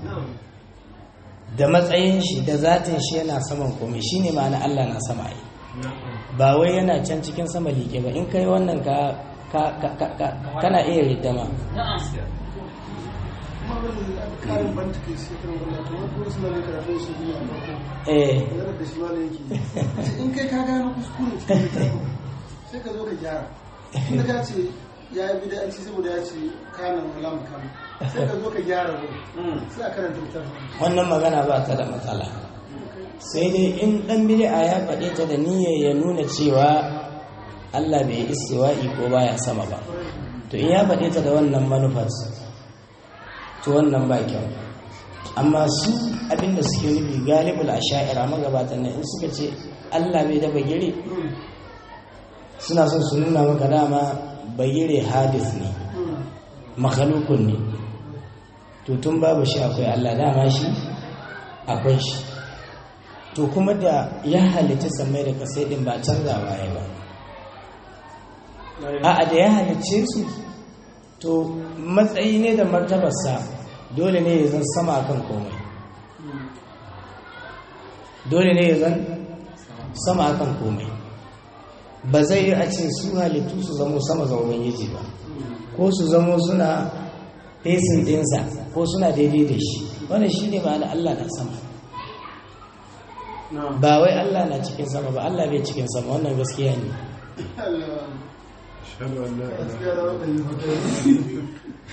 da matsayin shi da zatin shi yana saman komai shine ma'ana Allah na sama ai ba wai yana can cikin sama liƙe ba in kai wannan ka ka ka ka- ka- kana iya riddama karin banta kai sai kan wannan to wani kuma suna ne karatun su biyu a farko eh maganar da shi ma da yake in kai ka gano kuskure cikin littafin sai ka zo ka gyara inda ka ce ya yi bida'anci saboda ya ce kanan wala makana sai ka zo ka gyara wani sai a karanta littafin wannan magana ba ta da matsala sai dai in dan bid'a ya faɗe ta da niyyar ya nuna cewa Allah bai istiwa'i ko baya sama ba to in ya faɗe ta da wannan manufar to wannan ba kyau amma su abinda suke nufi galibul asha'ira magabatan nan in suka ce Allah bai da bagire suna son su nuna maka dama bagire hadis ne makhalukun ne to tun babu shi akwai Allah dama shi akwai shi to kuma da ya halitta samai da kasai din ba canzawa ya ba a'a da ya halicce su to matsayi ne da martabarsa dole ne ya zan sama akan komai dole ne ya zan sama akan komai ba zai yi a ce su halittu su zamo sama ga ubangiji ba ko su zamo suna fesin ɗinsa ko suna daidai da shi wannan shi ne ma'ana Allah na sama ba wai Allah na cikin sama ba Allah bai cikin sama wannan gaskiya ne ashhadu an la ilaha gaskiya da wanda yi hoto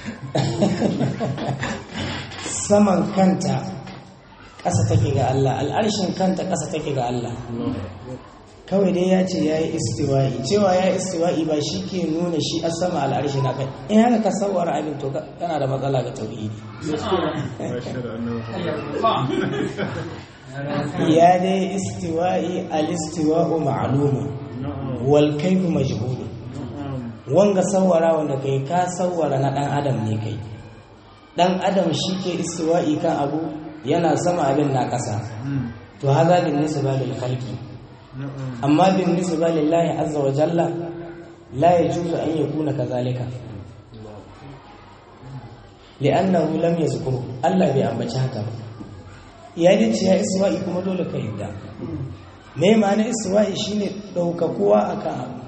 saman kanta ƙasa take ga Allah al'arshin kanta ƙasa take ga Allah kawai dai ya ce ya yi istiwa'i cewa ya yi istiwa'i ba shi ke nuna shi a sama al'arshi na kai in haka ka sauwara abin to ka- kana da matsala ga tauhidi ashhadu anna muhammadan ya dai istiwa'i al-istiwa'u ma'lumun na'am wal kayfu majhul na'am wanga sawara wanda kai ka sawara na dan adam ne kai dan adam shi ke istiwa'i kan abu yana sama abin na kasa Hmm. to haza bin nisba lil khalqi na'am amma bin nisba lillahi azza wa jalla la yajuzu an yakuna kadhalika li'annahu lam yazkuru Allah bai ambaci haka ba ya dace ya istiwa'i kuma dole ka yadda me ma'ana istiwa'i shine daukakuwa akan abu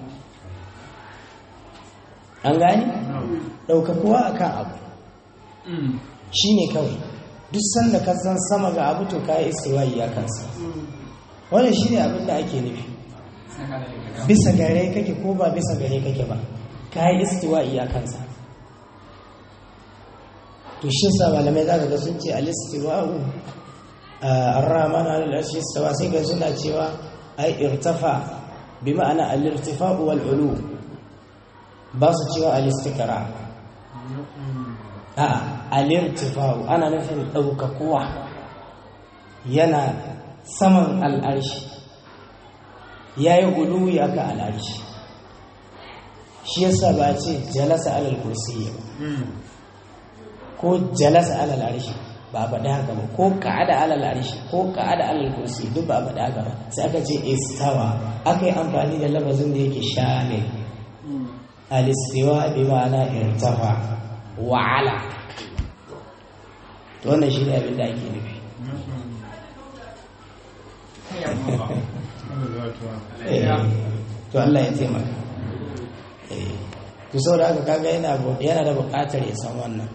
an gani na'am daukakuwa akan abu Hmm. shine kawai duk sanda ka san sama ga abu to kai istiwa'i ya kansa wannan shine abin da ake nufi bisa gare kake ko ba bisa gare kake ba kai istiwa'i ya kansa to shi sa malamai zaka ga sun ce al-istiwa'u ar-rahman al-arshi istawa sai ga suna cewa ai irtafa bi ma'ana al-irtifa'u wal ulu ba su cewa al-istikra a al-irtifa'u ana nufin ɗaukakuwa yana saman al'arshi ya yi uluwi aka al'arshi shi yasa ba a ce jalasa alal kursi ba Hmm. ko jalasa alal arshi ba a faɗi haka ba ko ka'ada alal arshi ko ka'ada alal kursi duk ba a faɗi haka ba sai aka ce istawa aka yi amfani da lafazin da yake shamil al-istiwa bi ma'ana irtafa wa ala to wannan shi ne abin da ake nufi to Allah ya taimaka to saboda haka kaga yana yana da buƙatar ya san wannan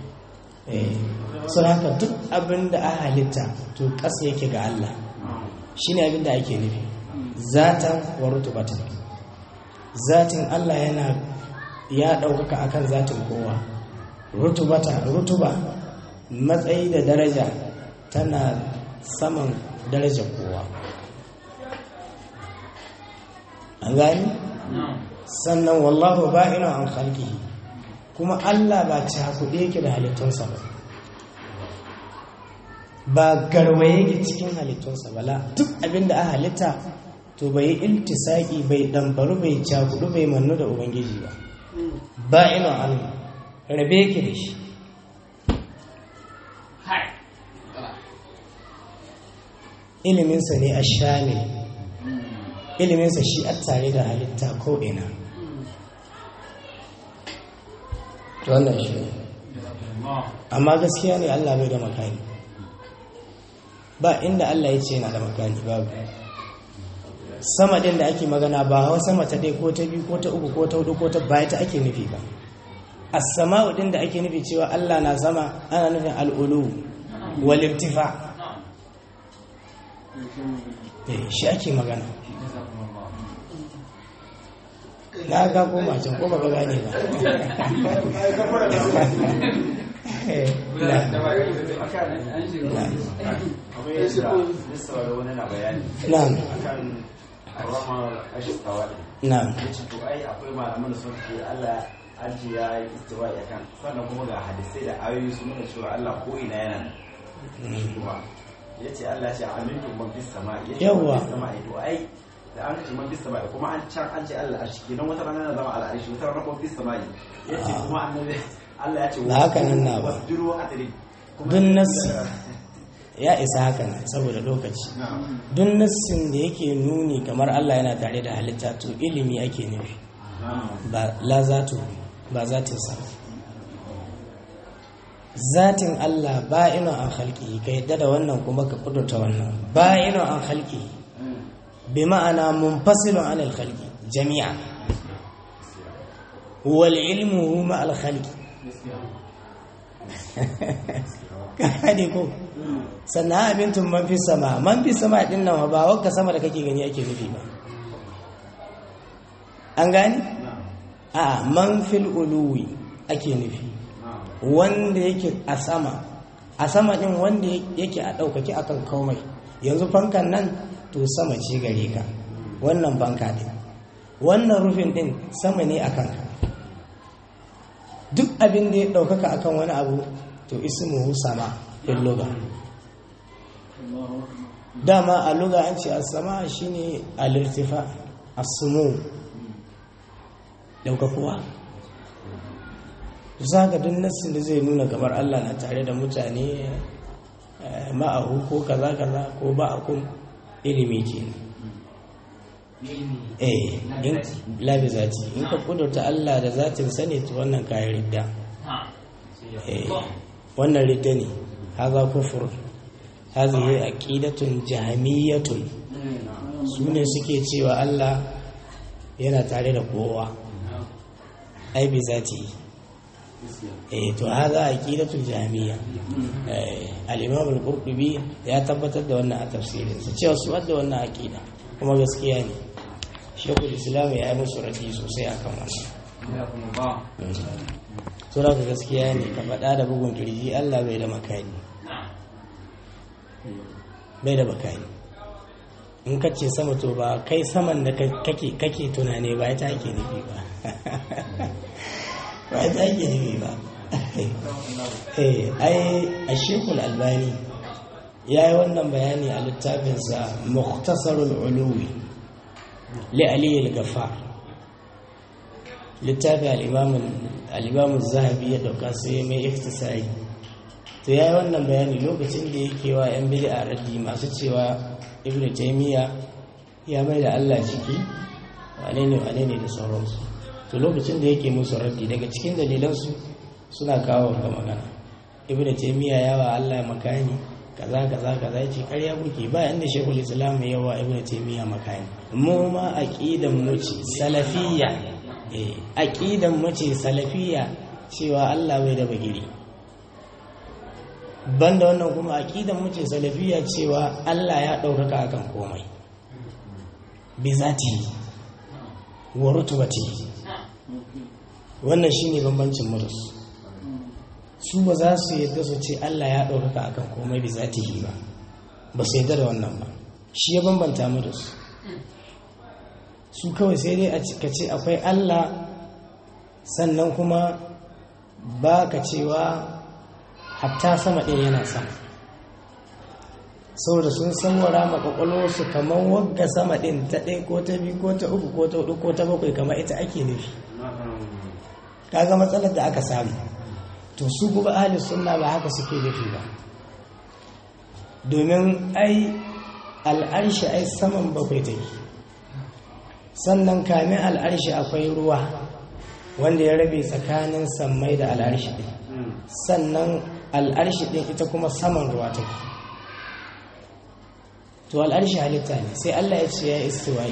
sau haka duk abin da a halitta to ƙasa yake ga Allah shi ne abin da ake nufi zatan wa rutubatan zatin Allah yana ya ɗaukaka akan zatin kowa rutubata rutuba matsayi da daraja tana saman darajar kowa an gani sannan wallahu ba'ina an khalqihi kuma Allah ba cakuɗe yake da halittunsa ba ba garwaye yake cikin halittunsa ba la duk abin da a halitta to bai iltisaki bai ɗambaru bai cakuɗu bai mannu da ubangiji ba ba ina Allah rabe yake da shi iliminsa ne a shamil iliminsa shi a tare da halitta ko ina to wannan shi ne amma gaskiya ne Allah bai da makani ba inda Allah ya ce yana da makani babu sama din da ake magana ba hawa sama ta dai ko ta biyu ko ta uku ko ta hudu ko ta baya ta ake nufi ba as-sama'u din da ake nufi cewa Allah na sama ana nufin al-ulu wal irtifa eh shi ake magana na ga koma can ko ba gane ba na'am na'am to ai akwai malaman da sun ce Allah aji ya yi istiwa ya kan sannan kuma ga hadisai da ayoyi sun nuna cewa Allah ko ina yana nan kuma ya ce Allah ce amintu man fis sama ya ce Yawwa. man fis sama to ai da an ce man fis sama kuma an can an ce Allah a shi kenan wata rana na zama al'arshi wata rana kuma fis sama ya ce kuma annabi Allah ya ce Ba haka nan na ba. wasjuru adri Dun nassi. ya isa haka nan saboda lokaci duk nassin da yake nuni kamar Allah yana tare da halitta to ilimi ake nufi ba la zatu ba zatin sa zatin Allah ba ino an halki ka yadda da wannan kuma ka kudurta wannan ba ino an halki bi ma'ana munfasilun anil khalqi jami'a wal ilmu ma al khalqi ka haɗe ko sannan abin tun man fi sama man fi sama ɗin nan ba wakka sama da kake gani ake nufi ba an gani a man fil uluwi ake nufi wanda yake a sama a sama ɗin wanda yake a ɗaukaki akan komai yanzu fankan nan to sama ce gare ka wannan fanka ɗin wannan rufin ɗin sama ne a kanka duk abin da ya ɗaukaka akan wani abu to ismuhu sama fil lugha dama a lugha an ce as-sama shine al-irtifa as-sumu daukakuwa zaka duk nassin da zai nuna kamar Allah na tare da mutane eh, ma'ahu ko kaza kaza ko ba'akum ilimi kenan eh in labi zati in ka kudurta Allah da zatin sani to wannan kayan ridda eh wannan ridda ne haza kufur hazihi aqidatun jahmiyatun su ne suke cewa Allah yana tare da kowa ai bi zati eh to haza aqidatul jahmiya eh al-imam al-qurtubi ya tabbatar da wannan a tafsirin sa cewa su da wannan aqida kuma gaskiya ne shekul islam ya yi musu rafi sosai akan wannan to da gaskiya ne ka faɗa da bugun kirji Allah bai da makani bai da makani in ka ce sama to ba kai saman da kake kake tunane ba ta ake nufi ba ba ta ake nufi ba eh ai a shekul albani ya yi wannan bayani a littafinsa muktasarul uluwi li aliyu gafar littafin al'imamun zahabi ya dauka sai mai iftisari to yayi wannan bayani lokacin da yake wa yan bid'a raddi masu cewa ibnu taymiya ya mai da Allah ciki wane ne wane ne da sauransu to lokacin da yake musu raddi daga cikin dalilansu suna kawo ga magana ibnu taymiya yawa Allah makani kaza kaza kaza yace ƙarya kuke ba inda shekul islam yawa ibnu taymiya makani mu ma aqidan mu ce salafiyya eh aqidan mu ce salafiyya cewa Allah bai da bagiri banda wannan kuma aqidan mu ce salafiyya cewa Allah ya ɗaukaka akan komai bi zati wa rutubati wannan shine bambancin mu da su su ba za su yadda su ce Allah ya ɗaukaka akan komai bi zatihi ba ba su yadda da wannan ba shi ya bambanta mu da su su kawai sai dai a ka ce akwai Allah sannan kuma ba ka cewa hatta sama ɗin yana sama saboda sun sanwara su kamar wagga sama ɗin ta ɗaya ko ta biyu ko ta uku ko ta hudu ko ta bakwai kamar ita ake nufi kaga matsalar da aka samu to su kuma ahli sunna ba haka suke nufi ba domin ai al'arshi ai saman bakwai take sannan kamin al'arshi akwai ruwa wanda ya rabe tsakanin sammai da al'arshi ɗin sannan al'arshi ɗin ita kuma saman ruwa take to al'arshi halitta ne sai Allah ya ce ya istiwa'i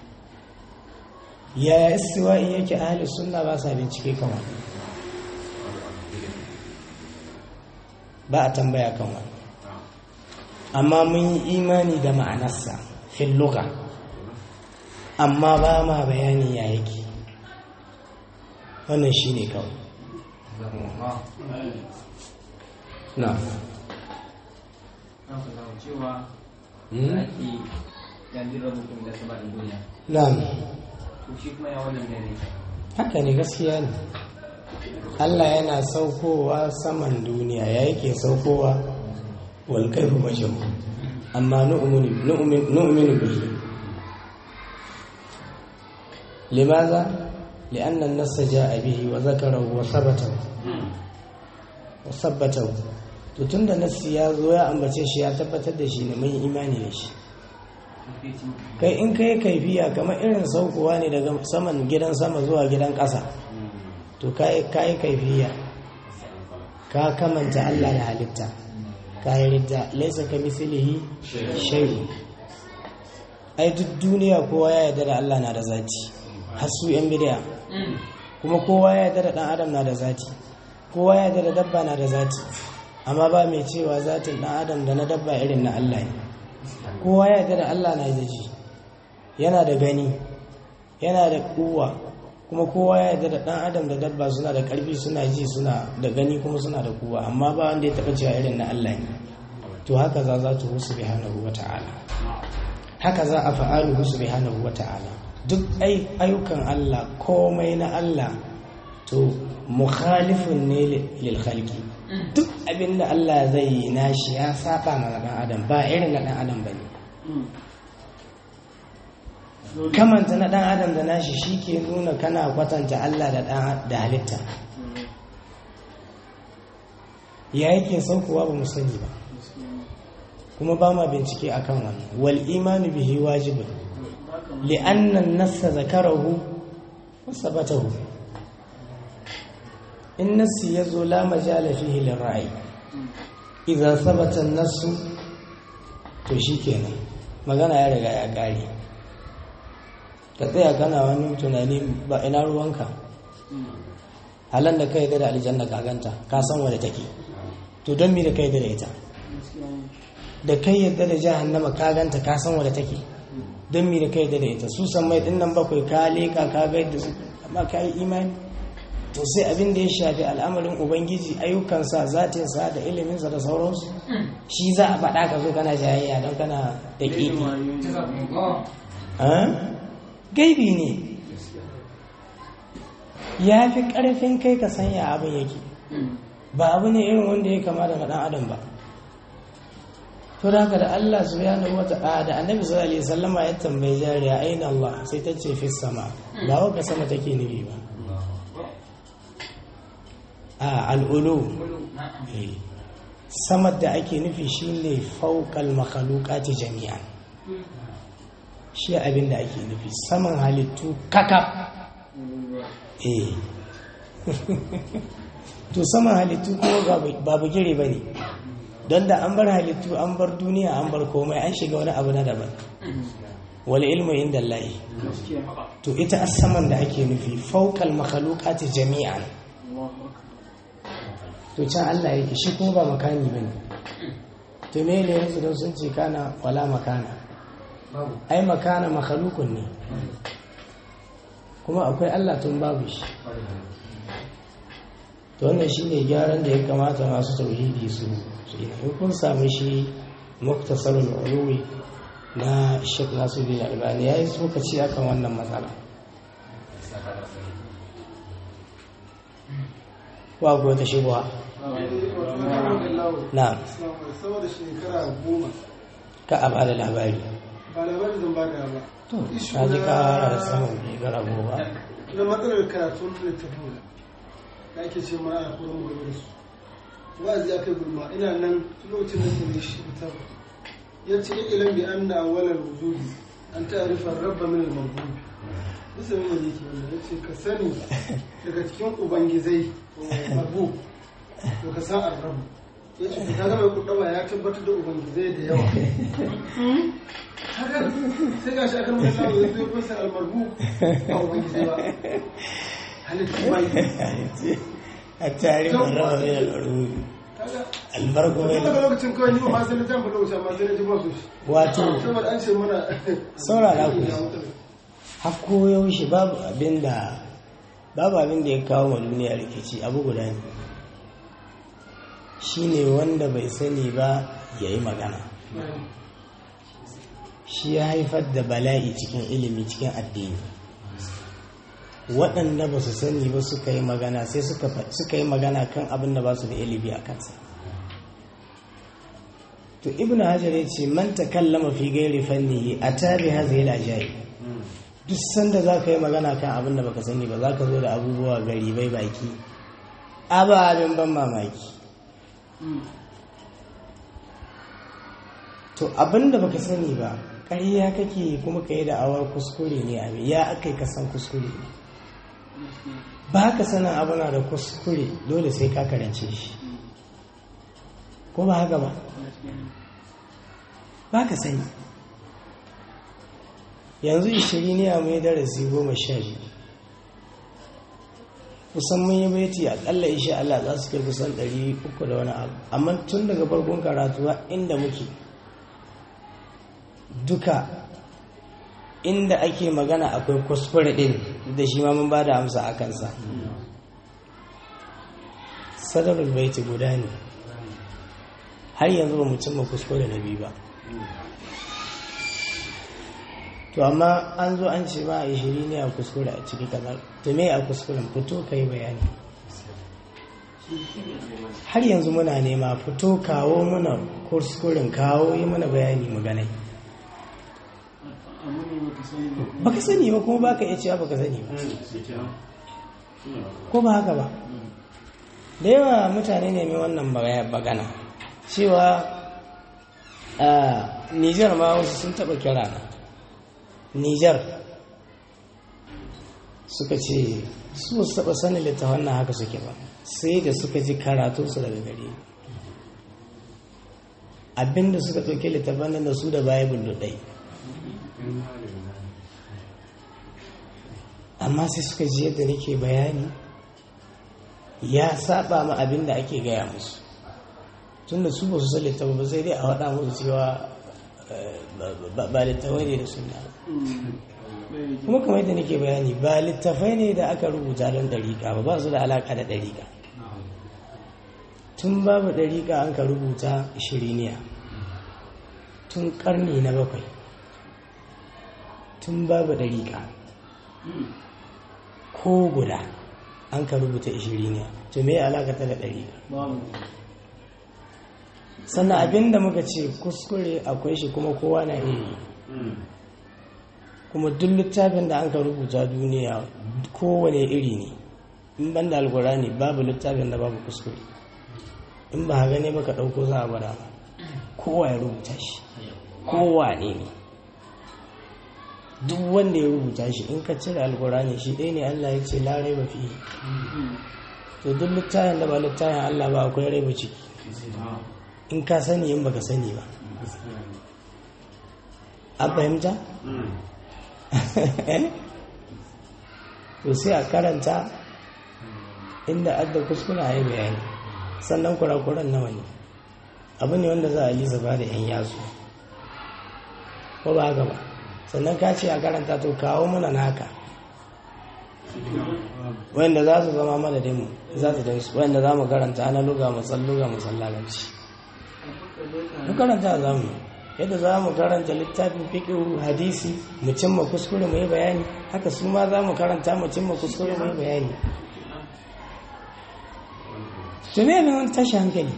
ya istiwa'i yake ahli sunna ba sa bincike kamar ba a tambaya kan wani amma mun yi imani da ma'anarsa fil lugha amma ba ma bayani ya yake wannan shine kawai na cewa da ake yanzu mutum da sama da duniya na to shi kuma ya wannan da ne haka ne gaskiya ne Allah yana saukowa saman duniya ya yake saukowa wal kaifu majhul amma nu'minu nu'minu bihi limaza لأن النص جاء به وذكره وثبته وثبته to tunda nassi ya zo ya ambace shi ya tabbatar da shi ne mun yi imani da shi kai in kai kaifiya kamar irin saukowa ne daga saman gidan sama zuwa gidan ƙasa to kai kai kaifiya ka kamanta Allah da halitta ka yi ridda laisa ka mislihi shay'un ai duk duniya kowa ya yarda da Allah na da zati har su yan bid'a kuma kowa ya yarda da dan adam na da zati kowa ya yarda da dabba na da zati amma ba mai cewa zatin dan adam da na dabba irin na Allah ne kowa ya yarda da Allah na da ji yana da gani yana da kuwa kuma kowa ya yarda da dan adam da dabba suna da karfi suna ji suna da gani kuma suna da kuwa amma ba wanda ya taba cewa irin na Allah ne to haka za za tu subhanahu wata'ala haka za a fa'alu subhanahu wata'ala duk ayyukan Allah komai na Allah to mukhalifun ne lil khalqi duk abinda Allah zai yi nashi ya saba ma dan adam ba irin na dan adam bane kamanta na dan adam da nashi shike nuna kana kwatanta Allah da da halitta ya yake saukowa ba mu sani ba kuma ba ma bincike akan wannan wal imanu bihi wajibun li'anna an-nass zakarahu wa sabatahu in nassi yazo la majala fihi lirra'i idza sabata an-nass to shikenan magana ya riga ya kare ka tsaya kana wani tunani ba ina ruwanka halan da kai da aljanna ka ganta ka san wadda take to don me da kai da ita da kai yadda da jahannama ka ganta ka san wadda take don me da kai da ita su san mai dinnan bakwai ka leka ka ga yadda su amma ka yi imani to sai abin da ya shafi al'amarin ubangiji ayyukansa zatinsa da iliminsa da sauransu shi za a faɗa ka zo kana jayayya don kana da ƙiƙi gaibi ne ya fi ƙarfin kai ka sanya abin yake ba abu ne irin wanda ya kama da ɗan adam ba to da haka da Allah subhanahu wata'ala da annabi sallallahu alaihi wasallama ya tambayi jariya aina Allah sai ta ce fi sama ba wa sama take nufi ba a al'ulu samar da ake nufi shine faukal makhalukati jami'an shi abin da ake nufi saman halittu kakaf eh to saman halittu kuma babu gire ba ne don da an bar halittu an bar duniya an bar komai an shiga wani abu na daban wal ilmu inda Allah to ita asaman da ake nufi faukal makhalukati jami'an to can Allah yake shi kuma ba makani bane to me ne yanzu don sun ce kana wala makana ai makana makhalukun ne kuma akwai Allah tun babu shi to wannan shine gyaran da ya kamata masu tauhidi su su yi in kun samu shi muktasarul ulumi na Sheikh Nasiruddin Albani yayi tsokaci akan wannan matsala wa ko ta shubha na saboda shekara goma ka a bada labari ba labarin zan bada ba to na ji kara da saman shekara goma na matsalar karatun littafin da ake ce ma a kuma mu gaba da su wa'azi ya kai gulma ina nan lokacin da ke shi fitar ya ce ilan bi an na awalar wujudi an ta'arifa rabba min al-mawjud bisa min yake wannan ya ce ka sani daga cikin ubangizai mabu to ka san arrabu ya ce ka ga mai kudama ya tabbatar da ubangizai da yawa haka sai ga shi akan mutum ya zo kusa almarbu ba ubangizai ba halittu bai a tarihin raba mai al'aruri albarko mai daga lokacin kawai ni ba ma sai na jan faɗa wuce amma sai na ji ba su shi wato saboda an ce mana saurara ku hakko yaushe babu abin da babu abin da ya kawo ma duniya rikici abu guda ne shine wanda bai sani ba ya yi magana shi ya haifar da bala'i cikin ilimi cikin addini waɗanda ba su sani ba suka yi magana sai suka yi magana kan abin da ba su da ilimi a kansa to ibn hajar ya ce man takallama fi gairi fannihi a tari hazi yana jayi duk sanda za ka yi magana kan abin da baka sani ba za ka zo da abubuwa gari bai baki ababen ban mamaki to abin da baka sani ba ƙarya kake kuma ka yi da'awar kuskure ne abin ya aka yi kasan kuskure ne ba ka sanin abu na da kuskure dole sai ka karance shi ko ba haka ba ba ka sani yanzu ishirin ne a mai darasi goma sha biyu kusan mun yi baiti akalla isha Allah za su kai kusan ɗari uku da wani abu amma tun daga farkon karatuwa inda muke duka inda ake magana akwai kuskure ɗin da shi ma mun ba da amsa a kansa sadarul baiti guda ne har yanzu ba mu cimma kuskure na biyu ba to amma an zo an ce ba a shiri ne a kuskure a ciki kamar to me a kuskuren fito ka yi bayani har yanzu muna nema fito kawo muna kuskuren kawo yi mana bayani mu ganai baka sani ba kuma baka iya cewa baka sani ba ko ba haka ba da yawa mutane ne mai wannan magana cewa a nijar ma wasu sun taba kira na nijar suka ce su wasu taba sanin littafan na haka suke ba sai da suka ji karatunsu daga gare abinda suka ɗauke littafan nan da su da bible ɗai amma sai suka ji yadda nake bayani ya saba ma abin da ake gaya musu tun da su ba su san littafa ba sai dai a waɗa musu cewa ba littafai ne da suna kuma kamar yadda nake bayani ba littafai ne da aka rubuta don ɗariƙa ba ba su da alaƙa da ɗariƙa tun babu ɗariƙa an ka rubuta shiriniya tun ƙarni na bakwai tun babu ɗariƙa ko guda an ka rubuta ishiriniya to me alakata da ɗari sannan abinda muka ce kuskure akwai shi kuma kowa na iya kuma duk littafin da an ka rubuta duniya kowane iri ne in ban da alkurani babu littafin da babu kuskure in ba gane ba ka ɗauko za a gwada ma kowa ya rubuta shi kowa ne ne duk wanda ya rubuta shi in ka cire alkurani shi ɗaya ne Allah ya ce larai ba fi to duk littafin da ba littafin Allah ba akwai rai ba ciki in ka sani in baka sani ba an fahimta? to sai a karanta inda adda kuskura ya yi bayani sannan kurakuran nawa ne abu ne wanda za a lisa ba da 'yan yasu ko ba haka ba sannan ka ce a karanta to kawo mana naka wanda za su zama madadinmu za su dinsu wanda za mu karanta na luga matsalluga matsalalanci mu karanta za mu yadda za mu karanta littafin fiƙiru hadisi mu cimma kuskure mu yi bayani haka su ma za mu karanta mu cimma kuskure mu yi bayani to me ne wani tashi hankali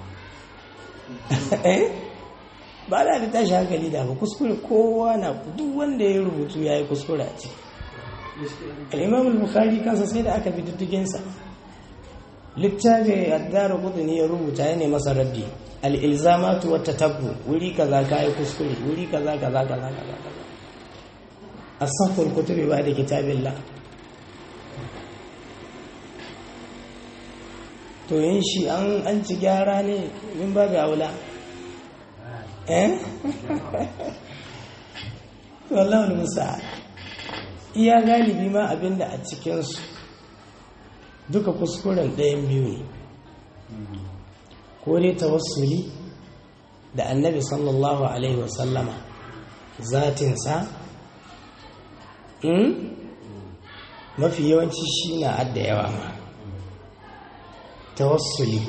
ba da da tashi hankali da ba kuskure kowa na duk wanda ya rubutu ya yi kuskure a ciki al'imam bukhari kansa sai da aka bi diddiginsa littafi addara kudini ya rubuta ya ne masa raddi al'ilzamatu wata tabbu wuri kaza ka yi kuskure wuri kaza kaza kaza kaza kaza a safar kutubi ba da kitabin la to yin shi an ci gyara ne min ba ga wula eh wallahu musa iya galibi ma abinda a cikinsu duka kuskuren ɗayan biyu ne ko dai tawassuli da annabi sallallahu alaihi wasallama zatinsa mafi yawanci shi na adda yawa ma tawassuli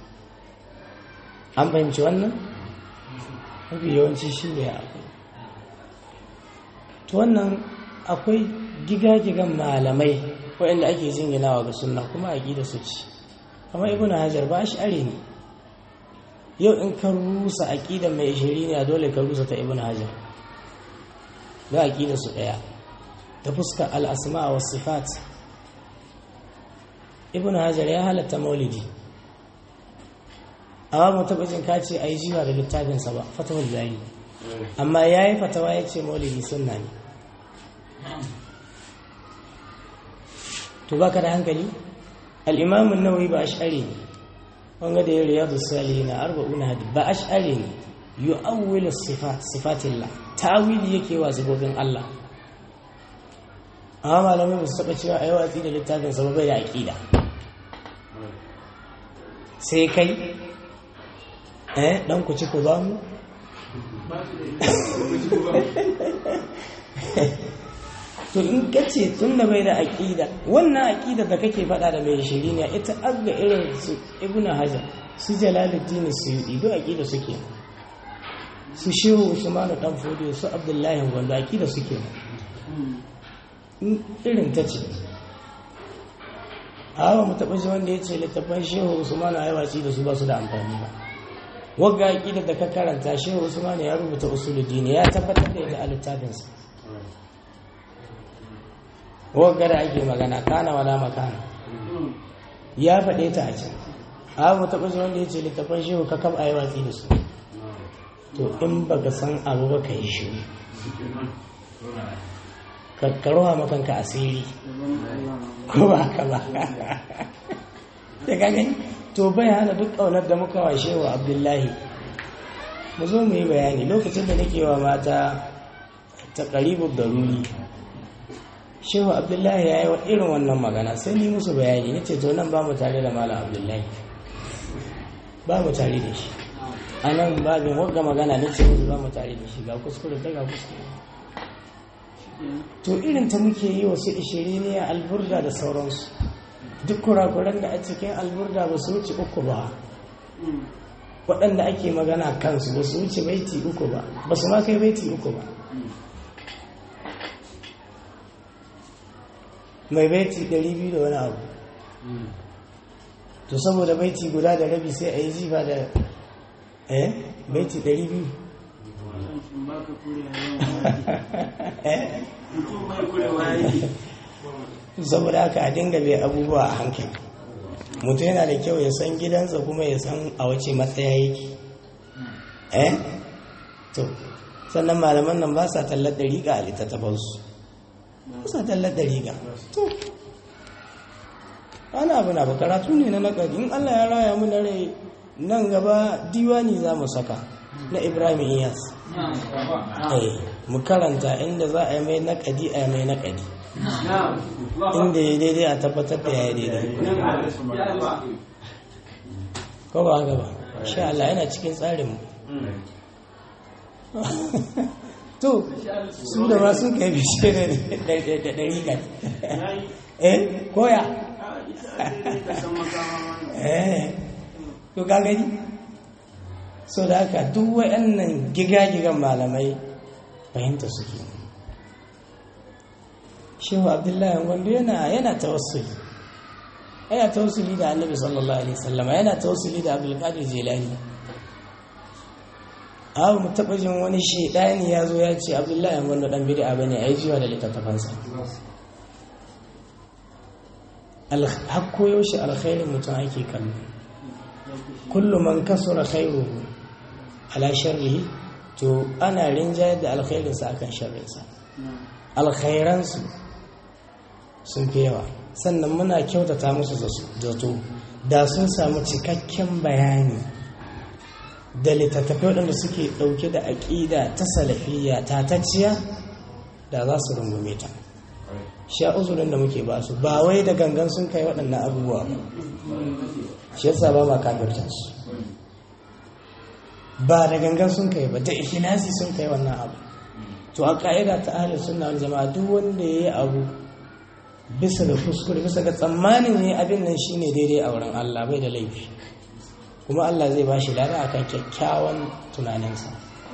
an fahimci wannan mafi yawanci shi ne abu to wannan akwai gigagigan malamai waɗanda ake jinginawa ga sunna kuma a gida su ci kamar ibn hajar ba shi are ne yau in ka rusa aƙida mai ishiri ne a dole ka rusa ta ibn hajar da aƙida su ɗaya ta fuskar al'asma wa sifat ibn hajar ya halatta maulidi amma mu taɓa jin kace a yi jiwa da littafinsa ba fatawar zari amma ya yi fatawa ya ce maulidi sunna ne to baka da hankali al'imamun nawawi ba ash'ari ne wanga da ya riyadu salihi na arba'una hadi ba ash'ari ne yu'awwilu sifat sifatillah tawili yake wa zubobin Allah amma malamai ba su taɓa cewa a yi watsi da littafin sa bai da aƙida sai kai eh dan ku ci ku ba mu to in ka ce tun da bai da aƙida wannan aƙida da kake faɗa da mai shiri ne ita aga irin su ibnu hajar su jalaluddin su yi duk aƙida suke su shehu usman dan fodiyo su abdullahi gwando aƙida suke irin ta ce hawa mu taɓa shi wanda ya ce littattafan shehu usman a yawaci da su ba su da amfani ba wagga aƙida da ka karanta shehu usman ya rubuta usuluddin ya tabbatar da ita a littafinsa wagga da ake magana kana wala makana ya faɗe ta a can abu taɓa zuwa wanda ya ce littafan shehu ka kaba yi watsi da su to in ba ka san abu ba ka yi shi ka roha makanka asiri ko ba ka ba da gani to bai hana duk ƙaunar da muka wa shehu abdullahi mu zo mu yi bayani lokacin da nake wa mata ta ƙaribu daruri shehu abdullahi ya yi wa irin wannan magana sai ni musu bayani na ce to nan ba mu tare da malam abdullahi ba mu tare da shi a nan babin wagga magana na ce musu ba mu tare da shi ga kuskure ta ga kuskure to irin ta muke yi wasu ishiri ne a alburda da sauransu duk kurakuran da a cikin alburda ba su wuce uku ba waɗanda ake magana kansu ba su wuce baiti uku ba ba su ma kai baiti uku ba mai baiti 200 da wani abu to saboda baiti guda da rabi sai a yi jifa da eh baiti 200 saboda haka a dinga bai abubuwa a hankali mutum yana da kyau ya san gidansa kuma ya san a wace matsaya yake eh to sannan malaman nan ba sa tallar da riga a littattafansu ba sa tallar da riga to wani abu na ba karatu ne na nakari in allah ya raya mu na rai nan gaba diwani za mu saka na ibrahim iyas eh mu karanta inda za a yi mai nakadi a yi mai nakadi inda ya daidai a tabbatar da ya yi daidai ko ba haka ba sha Allah yana cikin tsarinmu to su da ma sun kai bishe da ɗari kan eh koya eh to ka gani so da haka duk waɗannan giga-gigan malamai fahimta suke shehu abdullahi gwando yana yana tawassuli yana tawassuli da annabi sallallahu alaihi wasallam yana tawassuli da abdulkadir jilani abu mu taɓa jin wani shaidani ya zo ya ce abdullahi gwando dan bid'a bane ai jiwa da littattafansa har koyo shi alkhairin mutum ake kallo kullum man kasura khairuhu ala sharrihi to ana rinjayar da alkhairinsa akan sharrinsa alkhairansu sun fi yawa sannan muna kyautata musu zato da sun samu cikakken bayani da littattafai waɗanda suke ɗauke da aƙida ta salafiyya tatacciya da za su rungume ta sha uzurin da muke ba su ba wai da gangan sun kai waɗannan abubuwa ba shi yasa ba ma kafirta su ba da gangan sun kai ba da ikhlasi sun kai wannan abu to a ka'ida ta ahlus sunna wal jama'a duk wanda yayi abu bisa ga kuskure bisa ga tsammanin ne abin nan shine daidai a wurin Allah bai da laifi kuma Allah zai bashi lada akan kyakkyawan tunaninsa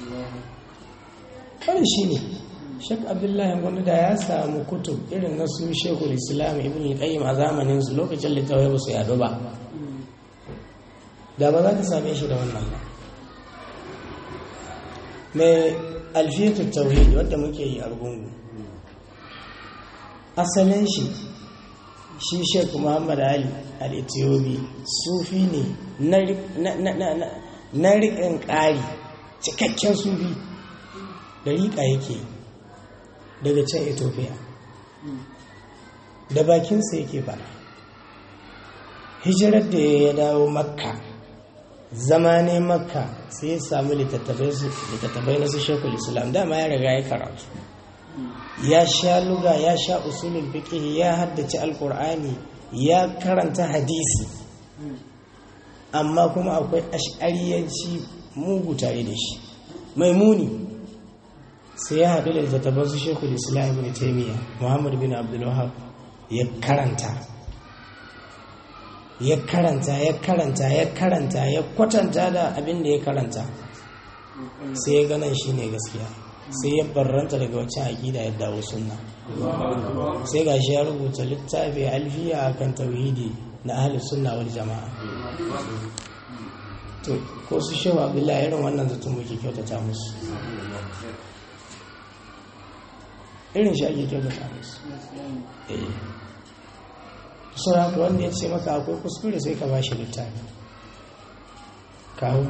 wannan shine Sheikh Abdullahi Gwamnati da ya samu kutub irin na su Sheikhul Islam Ibn Qayyim a zamanin su lokacin littafai ba su yado ba da ba za ka same shi da wannan ba mai alfiyatu tauhidi wadda muke yi a rugungu asalin shi shi sheik muhammad ali al-ethiopi sufi ne na riƙin ƙari cikakken sufi da riƙa yake daga can ethiopia da bakinsa yake fara hijirar da ya dawo makka zama ne makka sai ya samu littattafai na su shekul islam dama ya riga ya karatu ya sha luga ya sha usulul fiqh ya haddace alkur'ani ya karanta hadisi amma kuma akwai ash'ariyanci mugu tare da shi mai muni sai ya haɗu da littattafan su shekul islam ibn taimiyya muhammad bin abdul wahab ya karanta ya karanta ya karanta ya karanta ya kwatanta da abin da ya karanta sai ya ganin shi ne gaskiya sai ya barranta daga wacce aƙida ya dawo sunna sai ga shi ya rubuta littafi alfiya a kan tauhidi na ahalin sunna wal jama'a to ko su shewa abdullahi irin wannan zaton muke kyautata musu irin shi ake kyautata musu sauran haka wanda ya ce maka akwai kuskure sai ka ba shi littafi kawo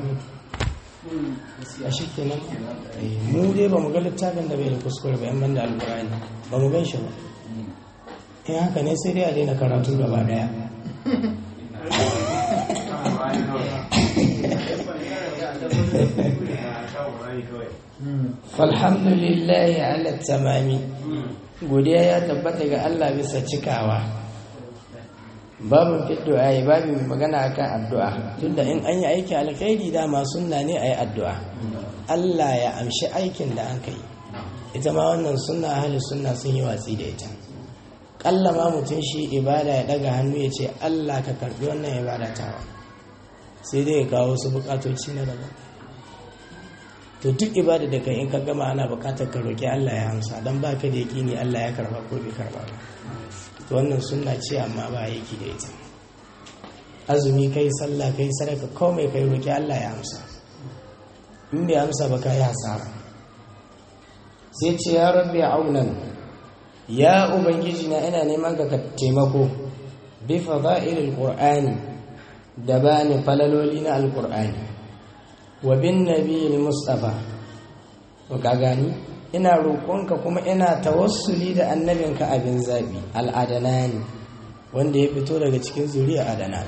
a shi kenan mu dai ba mu ga littafin da bai da kuskure ba yan da alkurani ba mu gan shi ba in haka ne sai dai a daina karatu gaba daya falhamdulillahi ala tamami godiya ya tabbata ga Allah bisa cikawa babin fiddu'a yi babin magana akan addu'a tunda in an yi aiki alkhairi dama sunna ne a yi addu'a Allah ya amshi aikin da an kai ita ma wannan sunna ahli sunna sun yi watsi da ita kalla ma mutum shi ibada ya daga hannu ya ce Allah ka karbi wannan ibada tawa sai dai ya kawo su bukatoci na daban to duk ibada da kai in ka gama ana bukatar ka roki Allah ya amsa dan baka da yakini Allah ya karba ko bai karba ba to wannan sunna ce amma ba yake da ita azumi kai sallah kai sadaka komai kai roki Allah ya amsa in bai amsa ba kai hasara sai ce ya rabbi aunan ya ubangiji na ina neman ka taimako bi fada'ilil qur'ani da bani falaloli na alkur'ani wa bin nabiyil mustafa to ka gani ina roƙonka kuma ina tawassuli da annabinka abin zabi al'adanani wanda ya fito daga cikin zuriya adana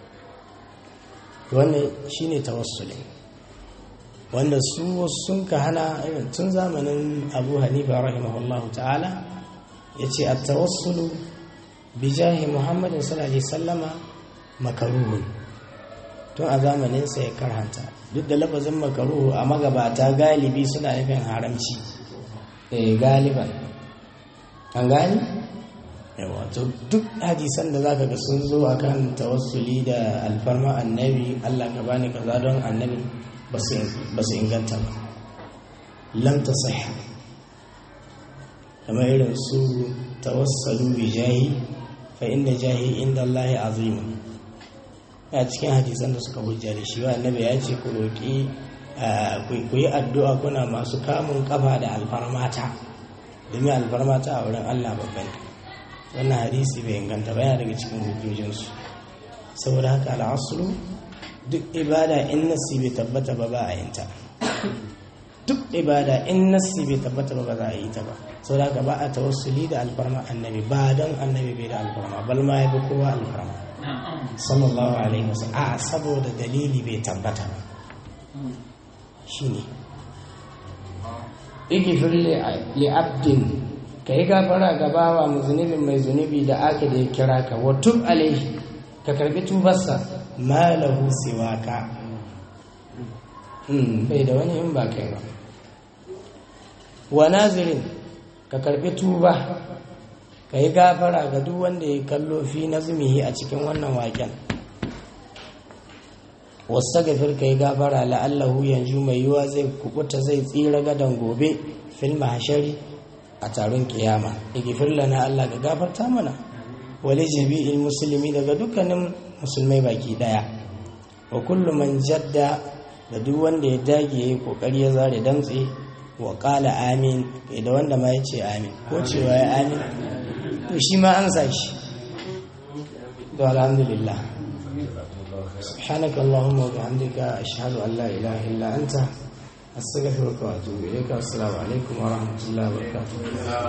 wannan shine tawassuli wanda su sun ka hana irin tun zamanin abu hanifa rahimahullahu ta'ala ya ce a tawassulu bi jahi muhammadin sallallahu alaihi sallama makaruhun tun a zamaninsa ya karhanta duk da lafazin makaruhu a magabata galibi suna nufin haramci eh galiban an gani wato duk hadisan da zaka ga sun zo akan tawassuli da alfarma annabi Allah ka bani kaza don annabi ba su inganta ba lam tasih kamar irin su tawassalu bi jahi fa inda jahi inda Allah azim a cikin hadisan da suka hujja da shi wa annabi ya ce ku roki ku yi addu'a kuna masu kamun kafa da alfarmata domin alfarmata a wurin Allah babban wannan hadisi bai inganta ba yana daga cikin hujjojinsu saboda haka al'asulu duk ibada in nasi bai tabbata ba ba a yin ta duk ibada in nasi bai tabbata ba ba za a yi ta ba saboda haka ba a tawassuli da alfarma annabi ba don annabi bai da alfarma bal ma ya bi kowa alfarma sallallahu alaihi wasallam a saboda dalili bai tabbata ba shine igifir li abdin ka yi gafara ga bawa mu zunubin mai zunubi da aka da ya kira ka wa tub alaihi ka karbi tubarsa ma lahu siwaka bai da wani in ba kai ba wa nazirin ka karbi tuba ka yi gafara ga duk wanda ya kallo fi nazmihi a cikin wannan waken wasu gafir ka yi gafara la'allahu yanzu mai yiwa zai kubuta zai tsira gadon gobe fil mahashari a taron kiyama igifir lana Allah ga gafarta mana wale jami'il musulmi daga dukkanin musulmai baki daya wa kullu man jadda da duk wanda ya dage yayi kokari ya zare damtse wa qala amin da wanda ma yace amin ko cewa ya amin to shi ma an sa shi to alhamdulillah سبحانك اللهم وبحمدك أشهد أن لا إله إلا أنت أستغفرك وأتوب إليك والسلام عليكم ورحمة الله وبركاته